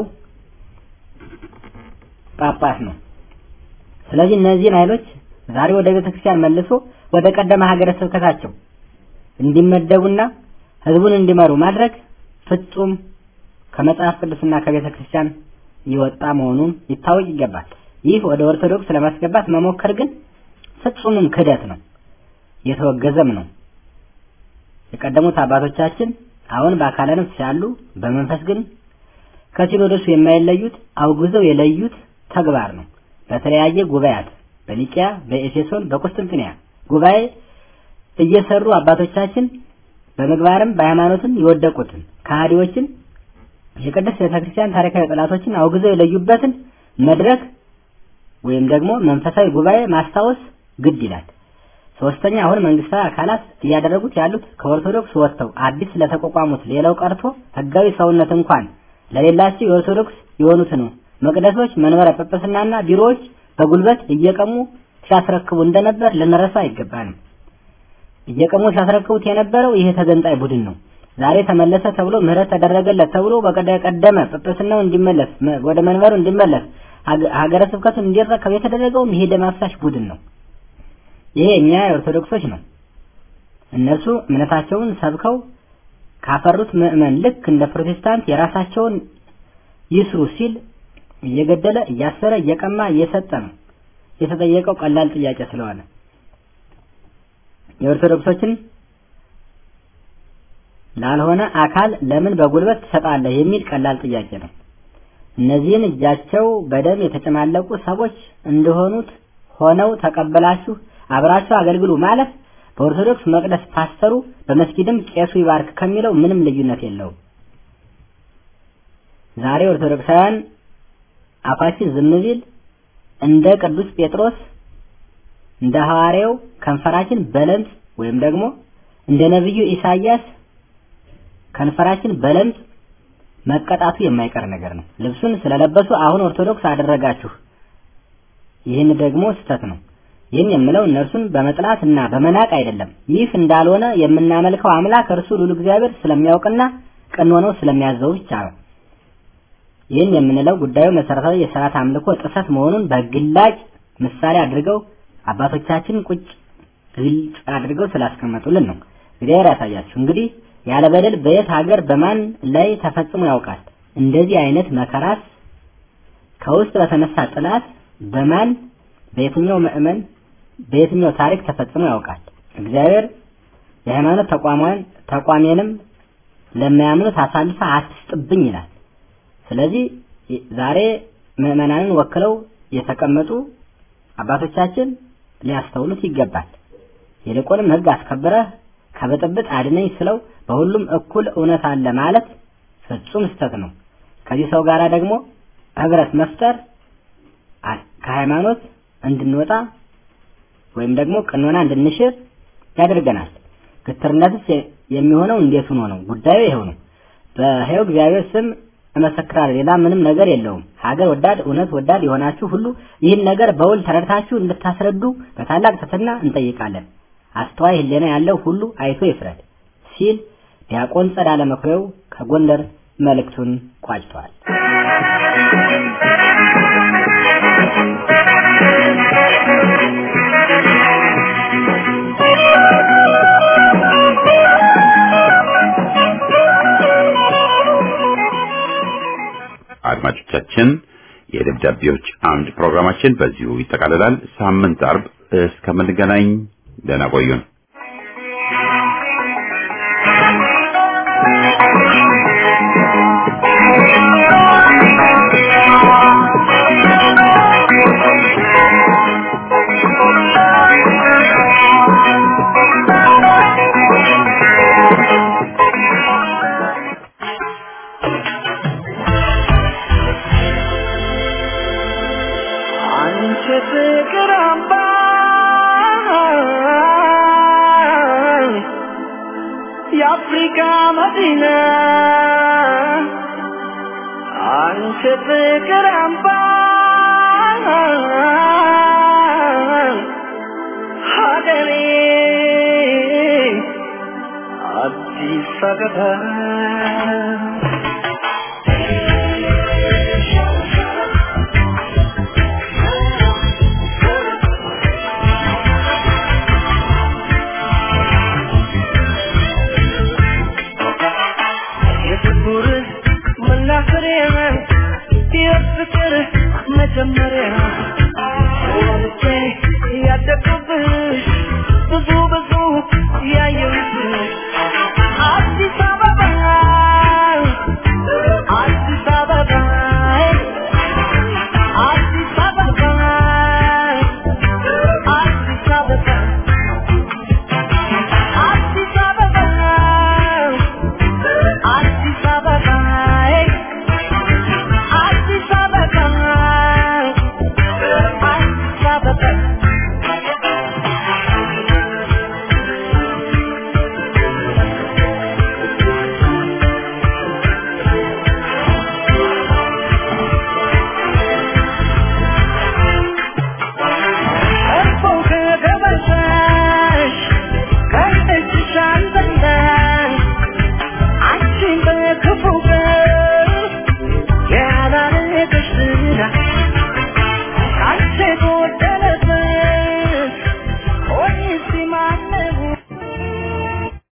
ጳጳስ ነው። ስለዚህ እነዚህን ኃይሎች ዛሬ ወደ ቤተክርስቲያን መልሶ ወደ ቀደመ ሀገረ ስብከታቸው እንዲመደቡና ህዝቡን እንዲመሩ ማድረግ ፍጹም ከመጽሐፍ ቅዱስና ከቤተ ክርስቲያን የወጣ መሆኑን ይታወቅ ይገባል። ይህ ወደ ኦርቶዶክስ ለማስገባት መሞከር ግን ፍጹምም ክህደት ነው፣ የተወገዘም ነው። የቀደሙት አባቶቻችን አሁን በአካለ ነፍስ ያሉ በመንፈስ ግን ከሲኖዶሱ የማይለዩት አውግዘው የለዩት ተግባር ነው። በተለያየ ጉባኤያት በኒቂያ፣ በኤፌሶን፣ በቁስጥንጥንያ ጉባኤ እየሰሩ አባቶቻችን በምግባርም በሃይማኖትም የወደቁትን ከሃዲዎችን የቅድስት ቤተክርስቲያን ታሪካዊ ጠላቶችን አውግዘው የለዩበትን መድረክ ወይም ደግሞ መንፈሳዊ ጉባኤ ማስታወስ ግድ ይላል። ሶስተኛ አሁን መንግስታዊ አካላት እያደረጉት ያሉት ከኦርቶዶክስ ወጥተው አዲስ ለተቋቋሙት ሌላው ቀርቶ ህጋዊ ሰውነት እንኳን ለሌላቸው የኦርቶዶክስ የሆኑትን መቅደሶች፣ መንበረ ጵጵስናና ቢሮዎች በጉልበት እየቀሙ ሲያስረክቡ እንደነበር ልንረሳ አይገባንም። እየቀሙ ሲያስረክቡት የነበረው ይሄ ተገንጣይ ቡድን ነው። ዛሬ ተመለሰ ተብሎ ምህረት ተደረገለት ተብሎ በቀደመ ጵጵስናው እንዲመለስ ወደ መንበሩ እንዲመለስ ሀገረ ስብከቱን እንዲረከብ የተደረገውም ይሄ ደም አፍሳሽ ቡድን ነው። ይሄ እኛ የኦርቶዶክሶች ነው። እነሱ እምነታቸውን ሰብከው ካፈሩት ምዕመን ልክ እንደ ፕሮቴስታንት የራሳቸውን ይስሩ ሲል እየገደለ እያሰረ እየቀማ እየሰጠ ነው የተጠየቀው ቀላል ጥያቄ ስለሆነ የኦርቶዶክሶችን ላልሆነ አካል ለምን በጉልበት ትሰጣለህ የሚል ቀላል ጥያቄ ነው። እነዚህን እጃቸው በደም የተጨማለቁ ሰዎች እንደሆኑት ሆነው ተቀበላችሁ አብራችሁ አገልግሉ ማለት በኦርቶዶክስ መቅደስ ፓስተሩ በመስጊድም ቄሱ ይባርክ ከሚለው ምንም ልዩነት የለውም። ዛሬ ኦርቶዶክሳውያን አፋችን ዝም ቢል እንደ ቅዱስ ጴጥሮስ እንደ ሐዋርያው ከንፈራችን በለምጽ ወይም ደግሞ እንደ ነብዩ ኢሳይያስ ከንፈራችን በለምጽ መቀጣቱ የማይቀር ነገር ነው። ልብሱን ስለለበሱ አሁን ኦርቶዶክስ አደረጋችሁ። ይህን ደግሞ ስህተት ነው። ይህን የምለው እነርሱን በመጥላት እና በመናቅ አይደለም። ይህ እንዳልሆነ የምናመልከው አምላክ እርሱ ሉል እግዚአብሔር ስለሚያውቅና ቀኖናው ስለሚያዘው ብቻ ነው። ይህን የምንለው ጉዳዩ መሰረታዊ የሥርዓት አምልኮ ጥሰት መሆኑን በግላጭ ምሳሌ አድርገው አባቶቻችን ቁጭ ግልጽ አድርገው ስላስቀመጡልን ነው። እግዚአብሔር ያሳያችሁ። እንግዲህ ያለ በደል በየት ሀገር በማን ላይ ተፈጽሞ ያውቃል? እንደዚህ አይነት መከራስ ከውስጥ በተነሳ ጥላት በማን በየትኛው ምዕመን በየትኛው ታሪክ ተፈጽሞ ያውቃል? እግዚአብሔር የሃይማኖት ተቋሟን ተቋሜንም ለማያምኑት አሳልፈ አትስጥብኝ ይላል። ስለዚህ ዛሬ ምዕመናንን ወክለው የተቀመጡ አባቶቻችን ሊያስተውሉት ይገባል። ይልቁንም ሕግ አስከብረህ ከብጥብጥ አድነኝ ስለው በሁሉም እኩል እውነት አለ ማለት ፍጹም ስተት ነው። ከዚህ ሰው ጋር ደግሞ ህብረት መፍጠር ከሃይማኖት እንድንወጣ ወይም ደግሞ ቀኖና እንድንሽር ያደርገናል። ግትርነትስ የሚሆነው እንዴት ሆኖ ነው? ጉዳዩ ይሄው ነው። በሕያው እግዚአብሔር ስም እመሰክራለሁ። ሌላ ምንም ነገር የለውም። ሀገር ወዳድ እውነት ወዳድ የሆናችሁ ሁሉ ይህን ነገር በውል ተረድታችሁ እንድታስረዱ በታላቅ ትሕትና እንጠይቃለን። አስተዋይ ሕሊና ያለው ሁሉ አይቶ ይፍረድ ሲል ዲያቆን ጸዳለ መኩሪያው ከጎንደር መልእክቱን ቋጭቷል። አድማጮቻችን የደብዳቤዎች አምድ ፕሮግራማችን በዚሁ ይጠቃልላል። ሳምንት አርብ እስከምንገናኝ ደህና ቆዩን። አንቺ ፍቅር አምባ የአፍሪካ መዲና አንቺ ፍቅር አምባ ሀገሬ አዲስ አበባ